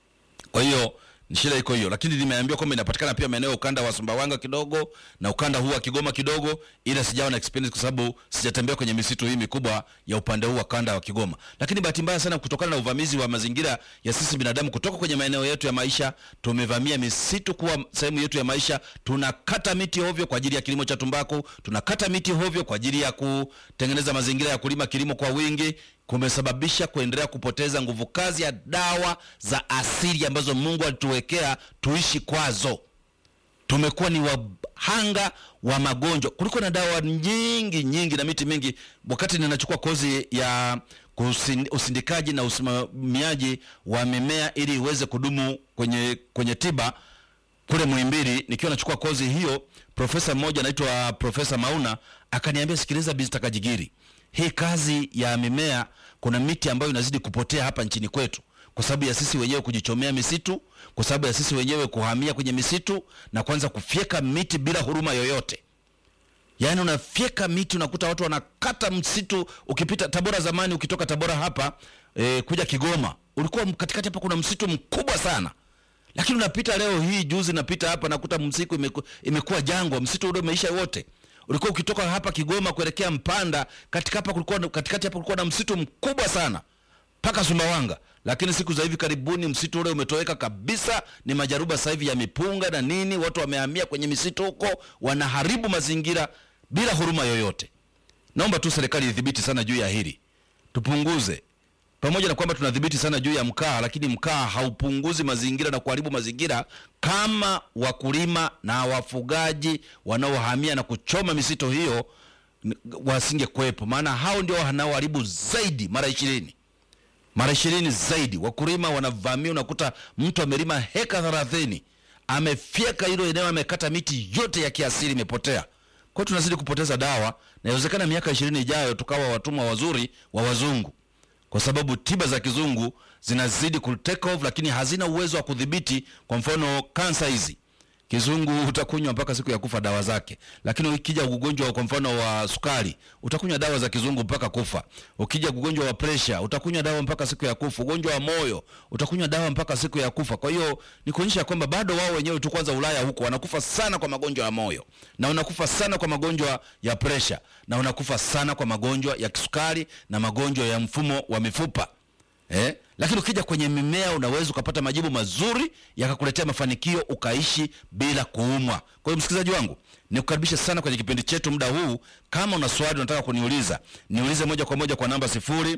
Kwa hiyo ni shida iko hiyo, lakini nimeambiwa kwamba inapatikana pia maeneo ya ukanda wa Sumbawanga kidogo na ukanda huu wa Kigoma kidogo, ila sijawa na experience kwa sababu sijatembea kwenye misitu hii mikubwa ya upande huu wa kanda wa Kigoma. Lakini bahati mbaya sana, kutokana na uvamizi wa mazingira ya sisi binadamu kutoka kwenye maeneo yetu ya maisha, tumevamia misitu kuwa sehemu yetu ya maisha. Tunakata miti ovyo kwa ajili ya kilimo cha tumbaku, tunakata miti ovyo kwa ajili ya kutengeneza mazingira ya kulima kilimo kwa wingi kumesababisha kuendelea kupoteza nguvu kazi ya dawa za asili ambazo Mungu alituwekea tuishi kwazo. Tumekuwa ni wahanga wa magonjwa kuliko na dawa nyingi nyingi na miti mingi. Wakati ninachukua kozi ya kusin- usindikaji na usimamiaji wa mimea ili iweze kudumu kwenye, kwenye tiba kule Muhimbili nikiwa nachukua kozi hiyo, profesa mmoja anaitwa Profesa Mauna akaniambia, sikiliza Bizita Kajigiri, hii kazi ya mimea, kuna miti ambayo inazidi kupotea hapa nchini kwetu kwa sababu ya sisi wenyewe kujichomea misitu, kwa sababu ya sisi wenyewe kuhamia kwenye misitu na kuanza kufyeka miti bila huruma yoyote. Yaani unafyeka miti, unakuta watu wanakata msitu. Ukipita Tabora zamani, ukitoka Tabora hapa e, kuja Kigoma, ulikuwa katikati hapa kuna msitu mkubwa sana lakini unapita leo hii, juzi napita hapa nakuta msitu imeku, imekuwa jangwa, msitu ule umeisha wote. Ulikuwa ukitoka hapa Kigoma kuelekea Mpanda, katika hapa kulikuwa katikati hapa kulikuwa na msitu mkubwa sana mpaka Sumbawanga, lakini siku za hivi karibuni msitu ule umetoweka kabisa. Ni majaruba sasa hivi ya mipunga na nini, watu wamehamia kwenye misitu huko, wanaharibu mazingira bila huruma yoyote. Naomba tu serikali idhibiti sana juu ya hili, tupunguze pamoja na kwamba tunadhibiti sana juu ya mkaa, lakini mkaa haupunguzi mazingira na kuharibu mazingira kama wakulima na wafugaji wanaohamia na kuchoma misitu hiyo n- wasingekuwepo, maana hao ndio wanaoharibu zaidi mara ishirini mara ishirini zaidi. Wakulima wanavamia, unakuta mtu amelima heka thelathini amefyeka hilo eneo, amekata miti yote ya kiasili imepotea. Kwa hiyo tunazidi kupoteza dawa, na inawezekana miaka ishirini ijayo tukawa watumwa wazuri wa wazungu kwa sababu tiba za kizungu zinazidi ku take off, lakini hazina uwezo wa kudhibiti. Kwa mfano kansa hizi kizungu utakunywa mpaka siku ya kufa dawa zake, lakini ukija ugonjwa kwa mfano wa sukari utakunywa dawa za kizungu mpaka kufa. Ukija ugonjwa wa presha utakunywa dawa mpaka siku ya kufa. Ugonjwa wa moyo utakunywa dawa mpaka siku ya kufa. Kwa hiyo ni kuonyesha kwamba bado wao wenyewe tu, kwanza Ulaya huko wanakufa sana kwa magonjwa ya moyo na wanakufa sana kwa magonjwa ya presha na wanakufa sana kwa magonjwa ya kisukari na magonjwa ya mfumo wa mifupa eh? Lakini ukija kwenye mimea unaweza ukapata majibu mazuri yakakuletea mafanikio ukaishi bila kuumwa. Kwa hiyo msikilizaji wangu, nikukaribisha sana kwenye kipindi chetu muda huu. Kama una swali unataka kuniuliza, niulize moja kwa moja kwa namba sifuri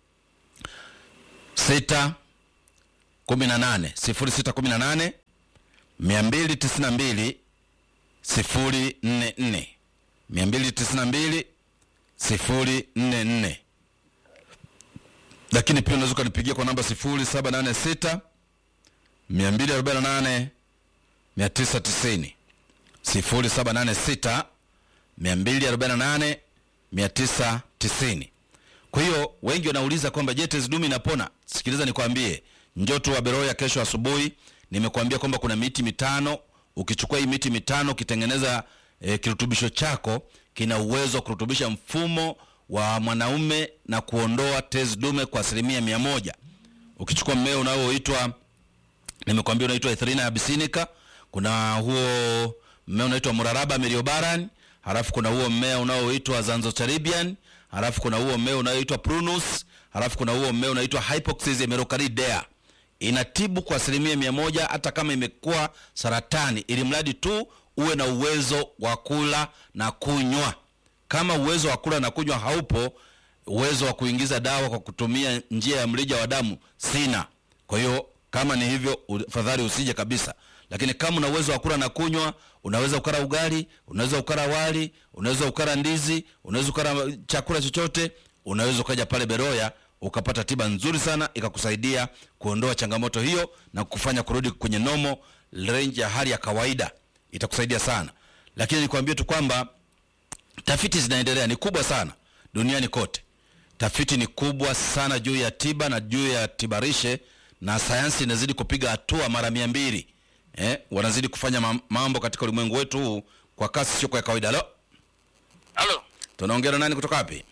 sita kumi na nane sifuri sita kumi na nane mia mbili tisini na mbili sifuri nne nne mia mbili tisini na mbili sifuri nne nne lakini pia unaweza ukanipigia kwa namba sifuri saba nane sita mia mbili arobaini na nane mia tisa tisini sifuri saba nane sita mia mbili arobaini na nane mia tisa tisini kwa hiyo wengi wanauliza kwamba je, tezi dume inapona? Sikiliza nikwambie, njoo tu Waberoya kesho asubuhi. Nimekuambia kwamba kuna miti mitano. Ukichukua hii miti mitano ukitengeneza e, kirutubisho chako kina uwezo wa kurutubisha mfumo wa mwanaume na kuondoa tezi dume kwa asilimia mia moja. Ukichukua mmea unaoitwa nimekwambia unaitwa Ethrinha abyssinica, kuna huo mmea unaitwa Muraraba miliobaran, halafu kuna huo mmea unaoitwa Zanzotaribian, halafu kuna huo mmea unaoitwa Prunus, halafu kuna huo mmea unaitwa Hypoxis emerocardidea. Inatibu kwa asilimia mia moja hata kama imekuwa saratani, ili mradi tu uwe na uwezo wa kula na kunywa. Kama uwezo wa kula na kunywa haupo, uwezo wa kuingiza dawa kwa kutumia njia ya mrija wa damu sina. Kwa hiyo kama ni hivyo, fadhali usije kabisa. Lakini kama una uwezo wa kula na kunywa, unaweza ukara ugali, unaweza ukara wali, unaweza ukara ndizi, unaweza ukara chakula chochote, unaweza ukaja pale Beroya ukapata tiba nzuri sana ikakusaidia kuondoa changamoto hiyo na kufanya kurudi kwenye nomo range ya hali ya kawaida itakusaidia sana lakini nikwambie tu kwamba tafiti zinaendelea ni kubwa sana duniani kote tafiti ni kubwa sana juu ya tiba na juu ya tibarishe na sayansi inazidi kupiga hatua mara mia mbili eh, wanazidi kufanya mam- mambo katika ulimwengu wetu huu kwa kasi sio kwa kawaida lo Halo, tunaongea na nani kutoka wapi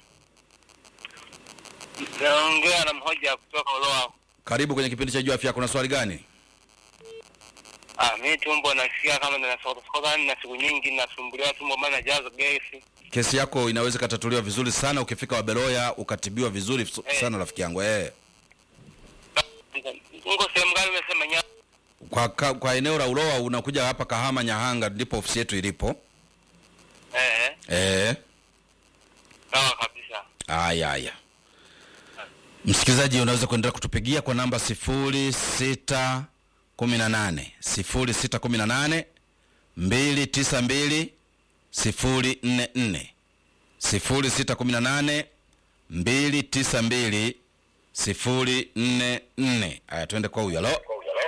naongea na mhoja kutoka Uloa. karibu kwenye kipindi cha juu afya kuna swali gani Ah, mimi tumbo nasikia kama ninasokota na siku nyingi nasumbuliwa tumbo maana najaza gesi. kesi yako inaweza ikatatuliwa vizuri sana ukifika waberoya ukatibiwa vizuri su- Eh. sana rafiki yangu eh. Ngo sehemu gani umesema nya? kwa, ka, kwa eneo la uloa unakuja hapa kahama nyahanga ndipo ofisi yetu ilipo Eh, eh. sawa kabisa. Aya, aya. Msikilizaji, unaweza kuendelea kutupigia kwa namba sifuri sita kumi na nane sifuri sita kumi na nane mbili tisa mbili sifuri nne nne sifuri sita kumi na nane mbili tisa mbili sifuri nne nne. Aya, tuende kwa huyo. Halo,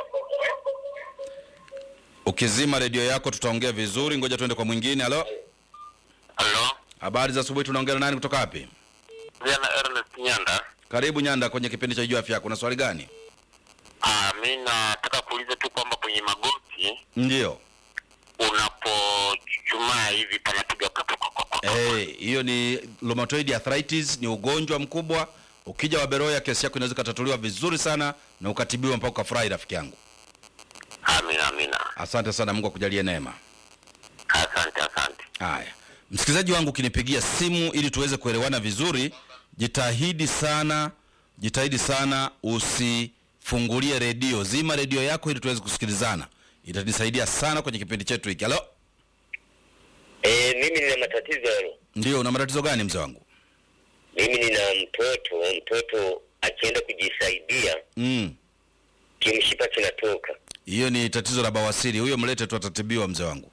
ukizima redio yako tutaongea vizuri. Ngoja tuende kwa mwingine. Halo, Halo, habari za asubuhi. Tunaongea na nani kutoka wapi? Vijana Ernest Nyanda. Karibu Nyanda kwenye kipindi cha Jua Afya Yako. Una swali gani? Ah, mimi nataka kuuliza tu kwamba kwenye magoti Ndio. unapochuchumaa hivi panapiga Eh, hiyo ni rheumatoid arthritis, ni ugonjwa mkubwa. Ukija Waberoya, kesi yako inaweza ikatatuliwa vizuri sana na ukatibiwa mpaka ukafurahi, rafiki yangu. Amina, amina. Asante sana, Mungu akujalie neema. Asante, asante. Haya, msikilizaji wangu, ukinipigia simu ili tuweze kuelewana vizuri, jitahidi sana, jitahidi sana usifungulie redio, zima redio yako ili tuweze kusikilizana. Itanisaidia sana kwenye kipindi chetu hiki. Halo, Eh, mimi nina matatizo yalo. ndio, una matatizo gani mzee wangu? Mimi nina mtoto, mtoto akienda kujisaidia Mm. kimshipa kinatoka. Hiyo ni tatizo la bawasiri. Huyo mlete tu, atatibiwa mzee wangu.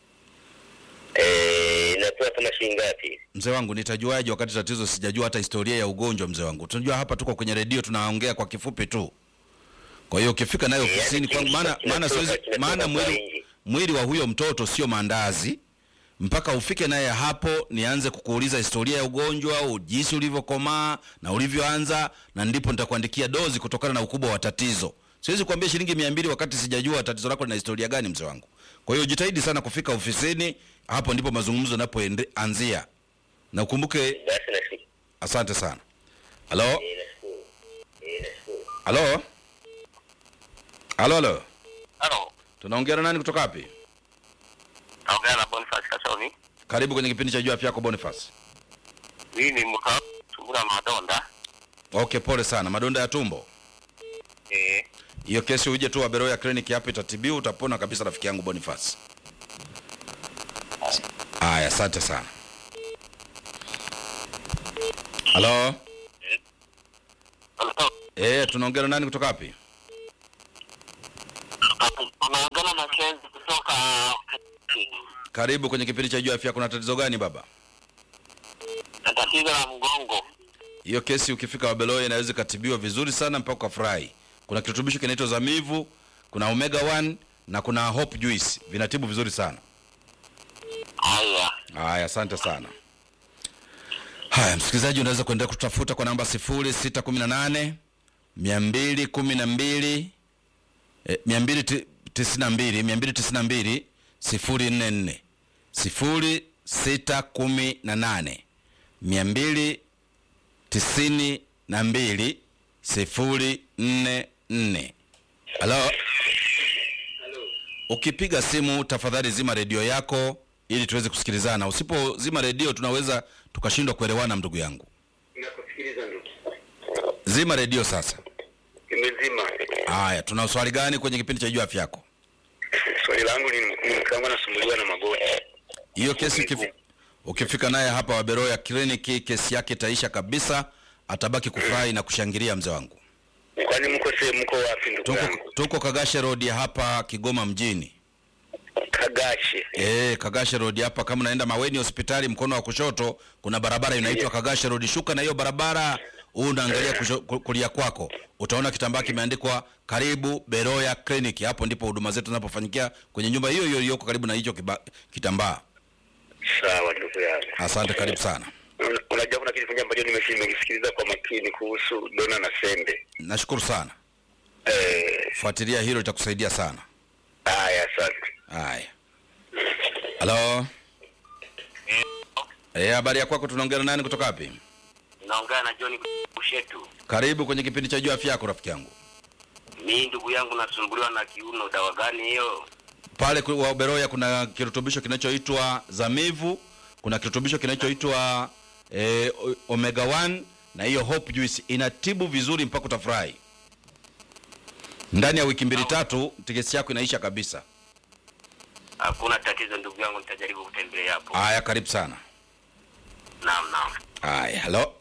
Eh, inakuwa kama shilingi ngapi? Mzee wangu, nitajuaje wakati tatizo sijajua hata historia ya ugonjwa? Mzee wangu, tunajua hapa tuko kwenye redio tunaongea kwa kifupi tu. Kwa hiyo ukifika naye Eh, ofisini yaani kwangu, maana kinatoka- maana siwezi, kinatoka maana kwa mwili nje. mwili wa huyo mtoto sio maandazi mpaka ufike naye hapo nianze kukuuliza historia ya ugonjwa au jinsi ulivyokomaa na ulivyoanza, na ndipo nitakuandikia dozi kutokana na ukubwa wa tatizo. Siwezi kuambia shilingi mia mbili wakati sijajua tatizo lako lina historia gani, mzee wangu. Kwa hiyo jitahidi sana kufika ofisini, hapo ndipo mazungumzo yanapoanzia, na ukumbuke. Basi nashukuru. Asante sana. Halo, Eh, nashukuru. Eh, nashukuru. halo, halo, halo, Halo, tunaongea na nani kutoka wapi? naongea na Boniface Kasoni. Karibu kwenye kipindi cha Jua Afya Yako, Boniface. Mimi ni mka tumbura madonda. Okay, pole sana. Madonda ya tumbo, Eh, hiyo kesi uje tu Waberoya kliniki hapa, itatibiwa, utapona kabisa, rafiki yangu Boniface. Haya, asante sana. Halo, halo. eh, tunaongea na nani kutoka wapi? Unaongea na Kenzi kutoka Karibu kwenye kipindi cha Jua Afya. Kuna tatizo gani baba? na tatizo la mgongo. Hiyo kesi ukifika Wabeloya inaweza ikatibiwa vizuri sana mpaka ukafurahi. Kuna kirutubisho kinaitwa Zamivu, kuna Omega 1 na kuna Hope Juice, vinatibu vizuri sana. Haya, Haya, asante sana. Haya, msikilizaji, unaweza kuendelea kutafuta kwa namba 0618 212 eh, 292 292 044 0618 292 044. Halo. Ukipiga simu tafadhali zima redio yako ili tuweze kusikilizana. Usipozima redio tunaweza tukashindwa kuelewana, ndugu yangu. Nakusikiliza ndugu. Zima redio sasa. Nimezima. Haya, tuna swali gani kwenye kipindi cha Jua Afya Yako? Swali langu ni ni kama nasumbuliwa na magoti. Hiyo kesi ukifi, ukifika naye hapa Waberoya kliniki, kesi yake itaisha kabisa, atabaki kufurahi na kushangilia, mzee wangu. Kwani mko sehemu mko wapi ndugu Tuko, yangu? tuko Kagashe Road hapa Kigoma mjini. Kagashe. Eh, Kagashe Road hapa, kama unaenda Maweni hospitali, mkono wa kushoto kuna barabara inaitwa Kagashe Road. Shuka na hiyo barabara, huu unaangalia kusho- ku- kulia kwako utaona kitambaa kimeandikwa karibu beroya clinic hapo ndipo huduma zetu zinapofanyikia kwenye nyumba hiyo hiyo iliyoko karibu na hicho kiba- kitambaa Sawa ndugu yangu. asante karibu sana Un- Unajua kuna kitu kimoja ambacho nimesi- nimekisikiliza kwa makini kuhusu dona na sembe. nashukuru sana Eh, fuatilia hilo litakusaidia sana haya asante. haya halo Eh, habari ya kwako tunaongea na nani kutoka wapi naongea na John Bushetu. karibu kwenye kipindi cha juu afya yako rafiki yangu Mimi ndugu yangu nasumbuliwa na kiuno, dawa gani hiyo? pale ku- wa beroya kuna kirutubisho kinachoitwa zamivu kuna kirutubisho kinachoitwa eh, o- omega 1 na hiyo hope juice inatibu vizuri mpaka utafurahi ndani ya wiki mbili tatu tiketi yako inaisha kabisa Hakuna tatizo ndugu yangu, nitajaribu kutembelea hapo. haya karibu sana Naam, naam. haya halo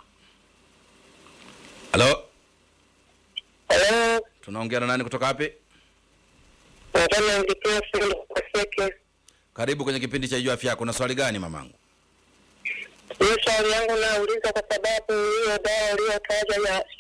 halo Hello, tunaongea na nani kutoka wapi nataka nilipia simu kwa seke. karibu kwenye kipindi cha juu afya yako na swali gani mamangu Hiyo swali yangu nauliza kwa sababu hiyo dawa uliyotaja ya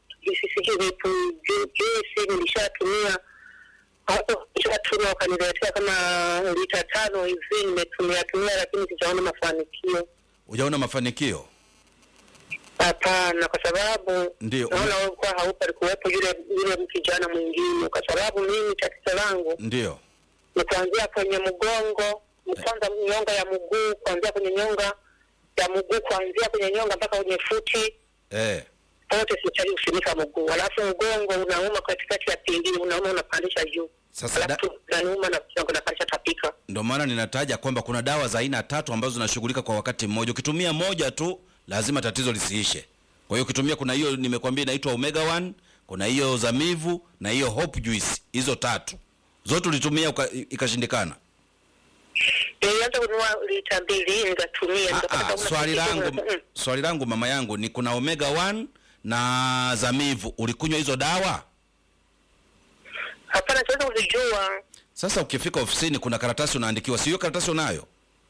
juisi nilishatumia hapo, nishatumia wakaniletea kama lita tano hivi, nimetumia tumia, lakini sijaona mafanikio. hujaona mafanikio Hapana, kwa sababu Ndio, naona wewe kwa haupo, alikuwepo yule yule kijana mwingine, kwa sababu mimi tatizo langu ndio ni kuanzia kwenye mgongo, kwanza nyonga ya mguu, kuanzia kwenye nyonga ya mguu, kuanzia kwenye nyonga mpaka kwenye futi eh. pote, sichali kufunika mguu, alafu mgongo unauma katikati ya pingili, unauma unapandisha juu, Sasa da- alafu unauma na kichongo napandisha tapika. ndio maana ninataja kwamba kuna dawa za aina tatu ambazo zinashughulika kwa wakati mmoja ukitumia moja tu lazima tatizo lisiishe kwa hiyo ukitumia kuna hiyo nimekwambia inaitwa omega 1 kuna hiyo zamivu na hiyo hope juice hizo tatu zote ulitumia uka- ikashindikana Nilianza kununua lita mbili nikatumia, Ah, nikapata ah, kuna swali tatizo, langu mm, swali langu mama yangu ni kuna omega 1 na zamivu ulikunywa hizo dawa hapana, siwezi kuzijua. sasa ukifika ofisini kuna karatasi unaandikiwa si hiyo karatasi unayo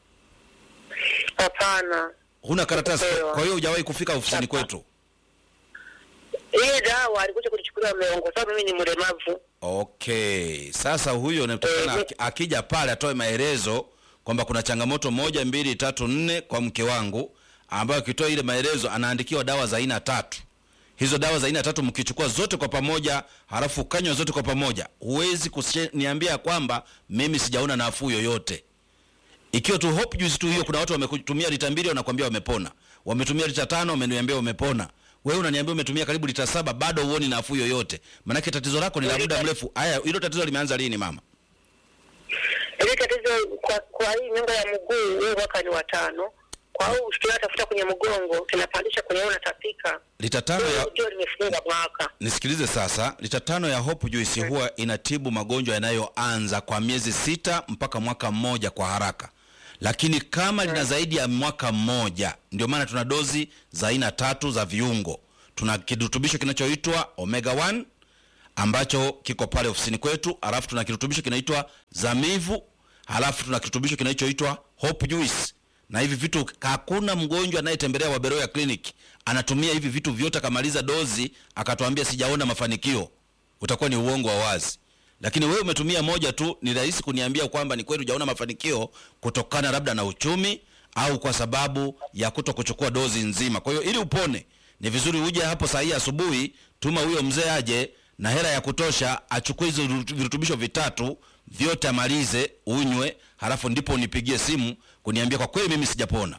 Hapana, huna karatasi Sikupewa. kwa hiyo hujawahi kufika ofisini Hapa. kwetu hii dawa alikuja kulichukulia mlongo, sababu mimi ni mlemavu. okay sasa huyo natakana Eh, akija pale atoe maelezo kwamba kuna changamoto moja mbili tatu nne kwa mke wangu ambayo akitoa ile maelezo anaandikiwa dawa za aina tatu hizo dawa za aina tatu mkichukua zote kwa pamoja halafu ukanywa zote kwa pamoja huwezi kuniambia kwamba mimi sijaona nafuu yoyote ikiwa tu hope juice tu hiyo kuna watu wametumia lita mbili wanakwambia wamepona wametumia lita tano wameniambia wamepona wewe unaniambia umetumia karibu lita saba bado huoni nafuu yoyote maanake tatizo lako ni la muda mrefu haya hilo tatizo limeanza lini mama Ili tatizo kwa, kwa hii nyonga ya mguu huu mwaka ni watano. Kwa hiyo tunatafuta kwenye mgongo tunapandisha kwenye hiyo natapika. lita tano ya Ndio limefunga mwaka. nisikilize sasa lita tano ya hope juice huwa inatibu magonjwa yanayoanza kwa miezi sita mpaka mwaka mmoja kwa haraka lakini kama lina zaidi ya mwaka mmoja ndio maana tuna dozi za aina tatu za viungo tuna kirutubisho kinachoitwa omega 1 ambacho kiko pale ofisini kwetu halafu tuna kirutubisho kinaitwa zamivu halafu tuna kirutubisho kinachoitwa hope juice na hivi vitu hakuna mgonjwa anayetembelea waberoya clinic anatumia hivi vitu vyote akamaliza dozi akatuambia sijaona mafanikio utakuwa ni uongo wa wazi lakini wewe umetumia moja tu ni rahisi kuniambia kwamba ni kweli hujaona mafanikio kutokana labda na uchumi au kwa sababu ya kuto kuchukua dozi nzima kwa hiyo ili upone ni vizuri uje hapo saa hii asubuhi tuma huyo mzee aje na hela ya kutosha achukue hizo virutu- virutubisho vitatu vyote amalize unywe halafu ndipo unipigie simu kuniambia kwa kweli mimi sijapona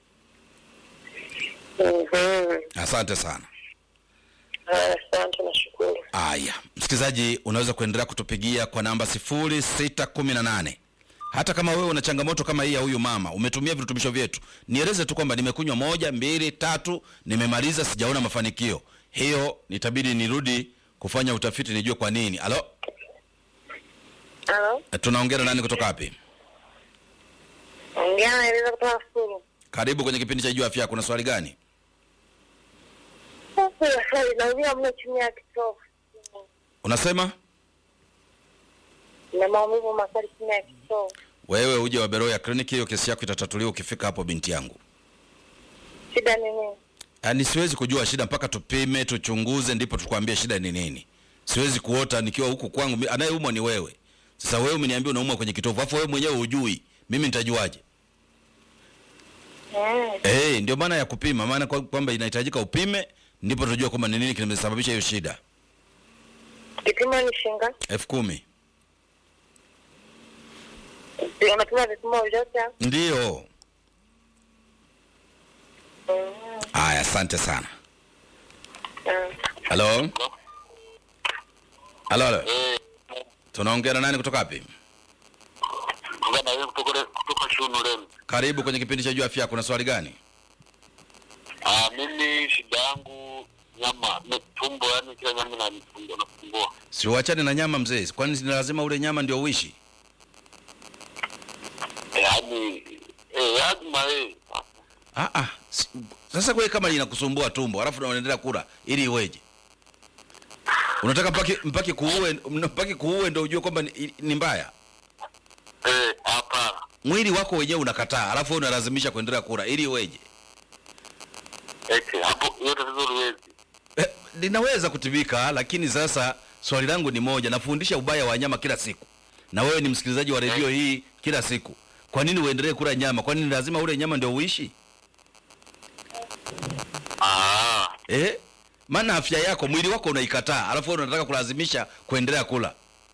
Mhm. asante sana Haya, Asante nashukuru. Aya, msikilizaji, unaweza kuendelea kutupigia kwa namba 0618. Hata kama wewe una changamoto kama hii ya huyu mama, umetumia virutubisho vyetu, nieleze tu kwamba nimekunywa moja, mbili, tatu, nimemaliza, sijaona mafanikio. Hiyo nitabidi nirudi kufanya utafiti nijue kwa nini. Alo, Halo, tunaongea na nani kutoka wapi? ongea naeleza kutoka Sulu. Karibu kwenye kipindi cha Jua Afya Yako. Kuna swali gani? Sasa swali naumia mno chini ya kitovu. Unasema Na maumivu makali chini ya kitovu. wewe uje Waberoya kliniki, hiyo kesi yako itatatuliwa ukifika hapo, binti yangu. Shida ni nini? Yaani siwezi kujua shida mpaka tupime, tuchunguze, ndipo tukwambie shida ni nini. Siwezi kuota nikiwa huku kwangu, mi- anayeumwa ni wewe. Sasa wewe umeniambia unaumwa kwenye kitovu, afu wewe mwenyewe hujui, mimi nitajuaje? Mm. Eh, ndio maana ya kupima, maana kwa- kwamba inahitajika upime, ndipo tujue kwamba ni nini kimesababisha hiyo shida. Kipimo ni shinga. elfu kumi Unapima vipimo vyote hapo? ndio. Mm. Aya, asante sana. Mm. Halo, halo, halo, Eh, tunaongea na nani kutoka wapi? ngana wewe kutoka kutoka Shunu leo. Karibu kwenye kipindi cha Jua Afya Yako. Kuna swali gani? Ah, mimi shida yangu nyama ni tumbo, yani kila nyama na tumbo nasumbua. Si uachane na nyama mzee, kwani ni lazima ule nyama ndio uishi? Yaani eh, lazima eh. Ah, ah. si- Sasa kwa kama inakusumbua tumbo alafu unaendelea kula ili iweje? Unataka mpaki mpaki kuue mpaki kuue ndio ujue kwamba ni, ni mbaya. Eh, hapana. Mwili wako wenyewe unakataa, alafu wewe unalazimisha kuendelea kula ili iweje? Eti hapo hiyo tatizo liwezi. Eh, linaweza kutibika, lakini sasa swali langu ni moja, nafundisha ubaya wa nyama kila siku, na wewe ni msikilizaji wa redio hii kila siku. Kwa nini uendelee kula nyama? Kwa nini lazima ule nyama ndio uishi? Ah, Eh? Maana afya yako, mwili wako unaikataa, alafu wewe unataka kulazimisha kuendelea kula.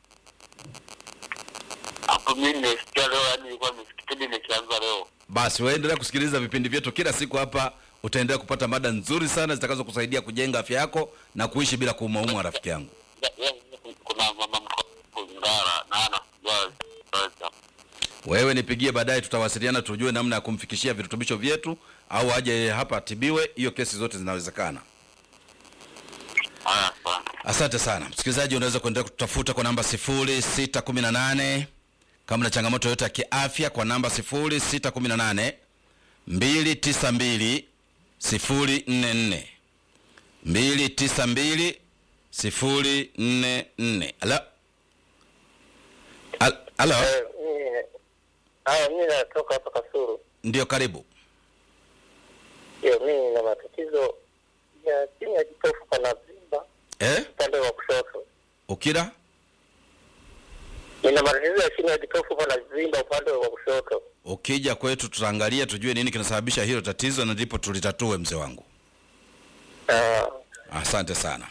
hapo mimi nimesikia leo, yani nilikuwa nisikipindi nikianza leo. Basi waendelea kusikiliza vipindi vyetu kila siku hapa, utaendelea kupata mada nzuri sana zitakazo kusaidia kujenga afya yako na kuishi bila kuumaumwa, rafiki yangu. Ya- ya- Kuna mama mkoo Ngara na ana sasa. Wewe nipigie baadaye, tutawasiliana tujue namna ya kumfikishia virutubisho vyetu, au aje hapa atibiwe. Hiyo kesi zote zinawezekana. Haya sana. Asante sana msikilizaji, unaweza kuendelea kututafuta kwa namba 0618 kama na changamoto yoyote ya kiafya, kwa namba 0618 292 044 292 044. Halo, Al- halo, Eh, mimi- Haya, mimi natoka hapa Kasuru. ndio, karibu. Ndio, mimi nina matatizo ya chini ya kitofu pana vimba Eh, upande wa kushoto. ukira Nina matatizo ya chini ya kitofu pana vimba upande wa kushoto. ukija kwetu tutaangalia tujue nini kinasababisha hilo tatizo, na ndipo tulitatue, mzee wangu. Ah, Asante sana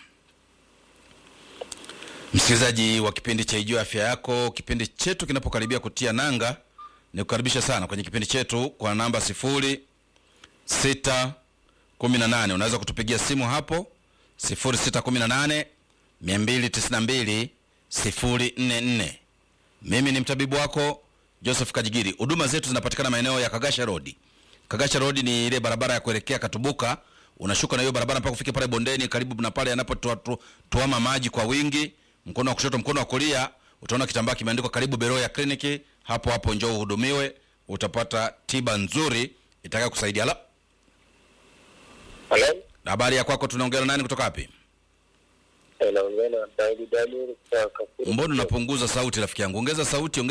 msikilizaji wa kipindi cha Ijue Afya Yako. Kipindi chetu kinapokaribia kutia nanga, ni kukaribisha sana kwenye kipindi chetu kwa namba sifuri sita kumi na nane. Unaweza kutupigia simu hapo sifuri sita kumi na nane mia mbili tisini na mbili sifuri nne nne. Mimi ni mtabibu wako Joseph Kajigiri. Huduma zetu zinapatikana maeneo ya Kagasha Road. Kagasha Road ni ile barabara ya kuelekea Katubuka, unashuka na hiyo barabara mpaka ufike pale bondeni, karibu na pale anapotuama maji kwa wingi. Mkono wa kushoto, mkono wa kulia, utaona kitambaa kimeandikwa karibu Beroya Kliniki. Hapo hapo njoo uhudumiwe, utapata tiba nzuri itakayo kusaidia. La, hello? habari ya kwako, tunaongea na nani kutoka wapi? Eh, naongea na Daudi Daniel kutoka Kasuru. Mbona unapunguza sauti rafiki yangu? Ongeza sauti, ongeza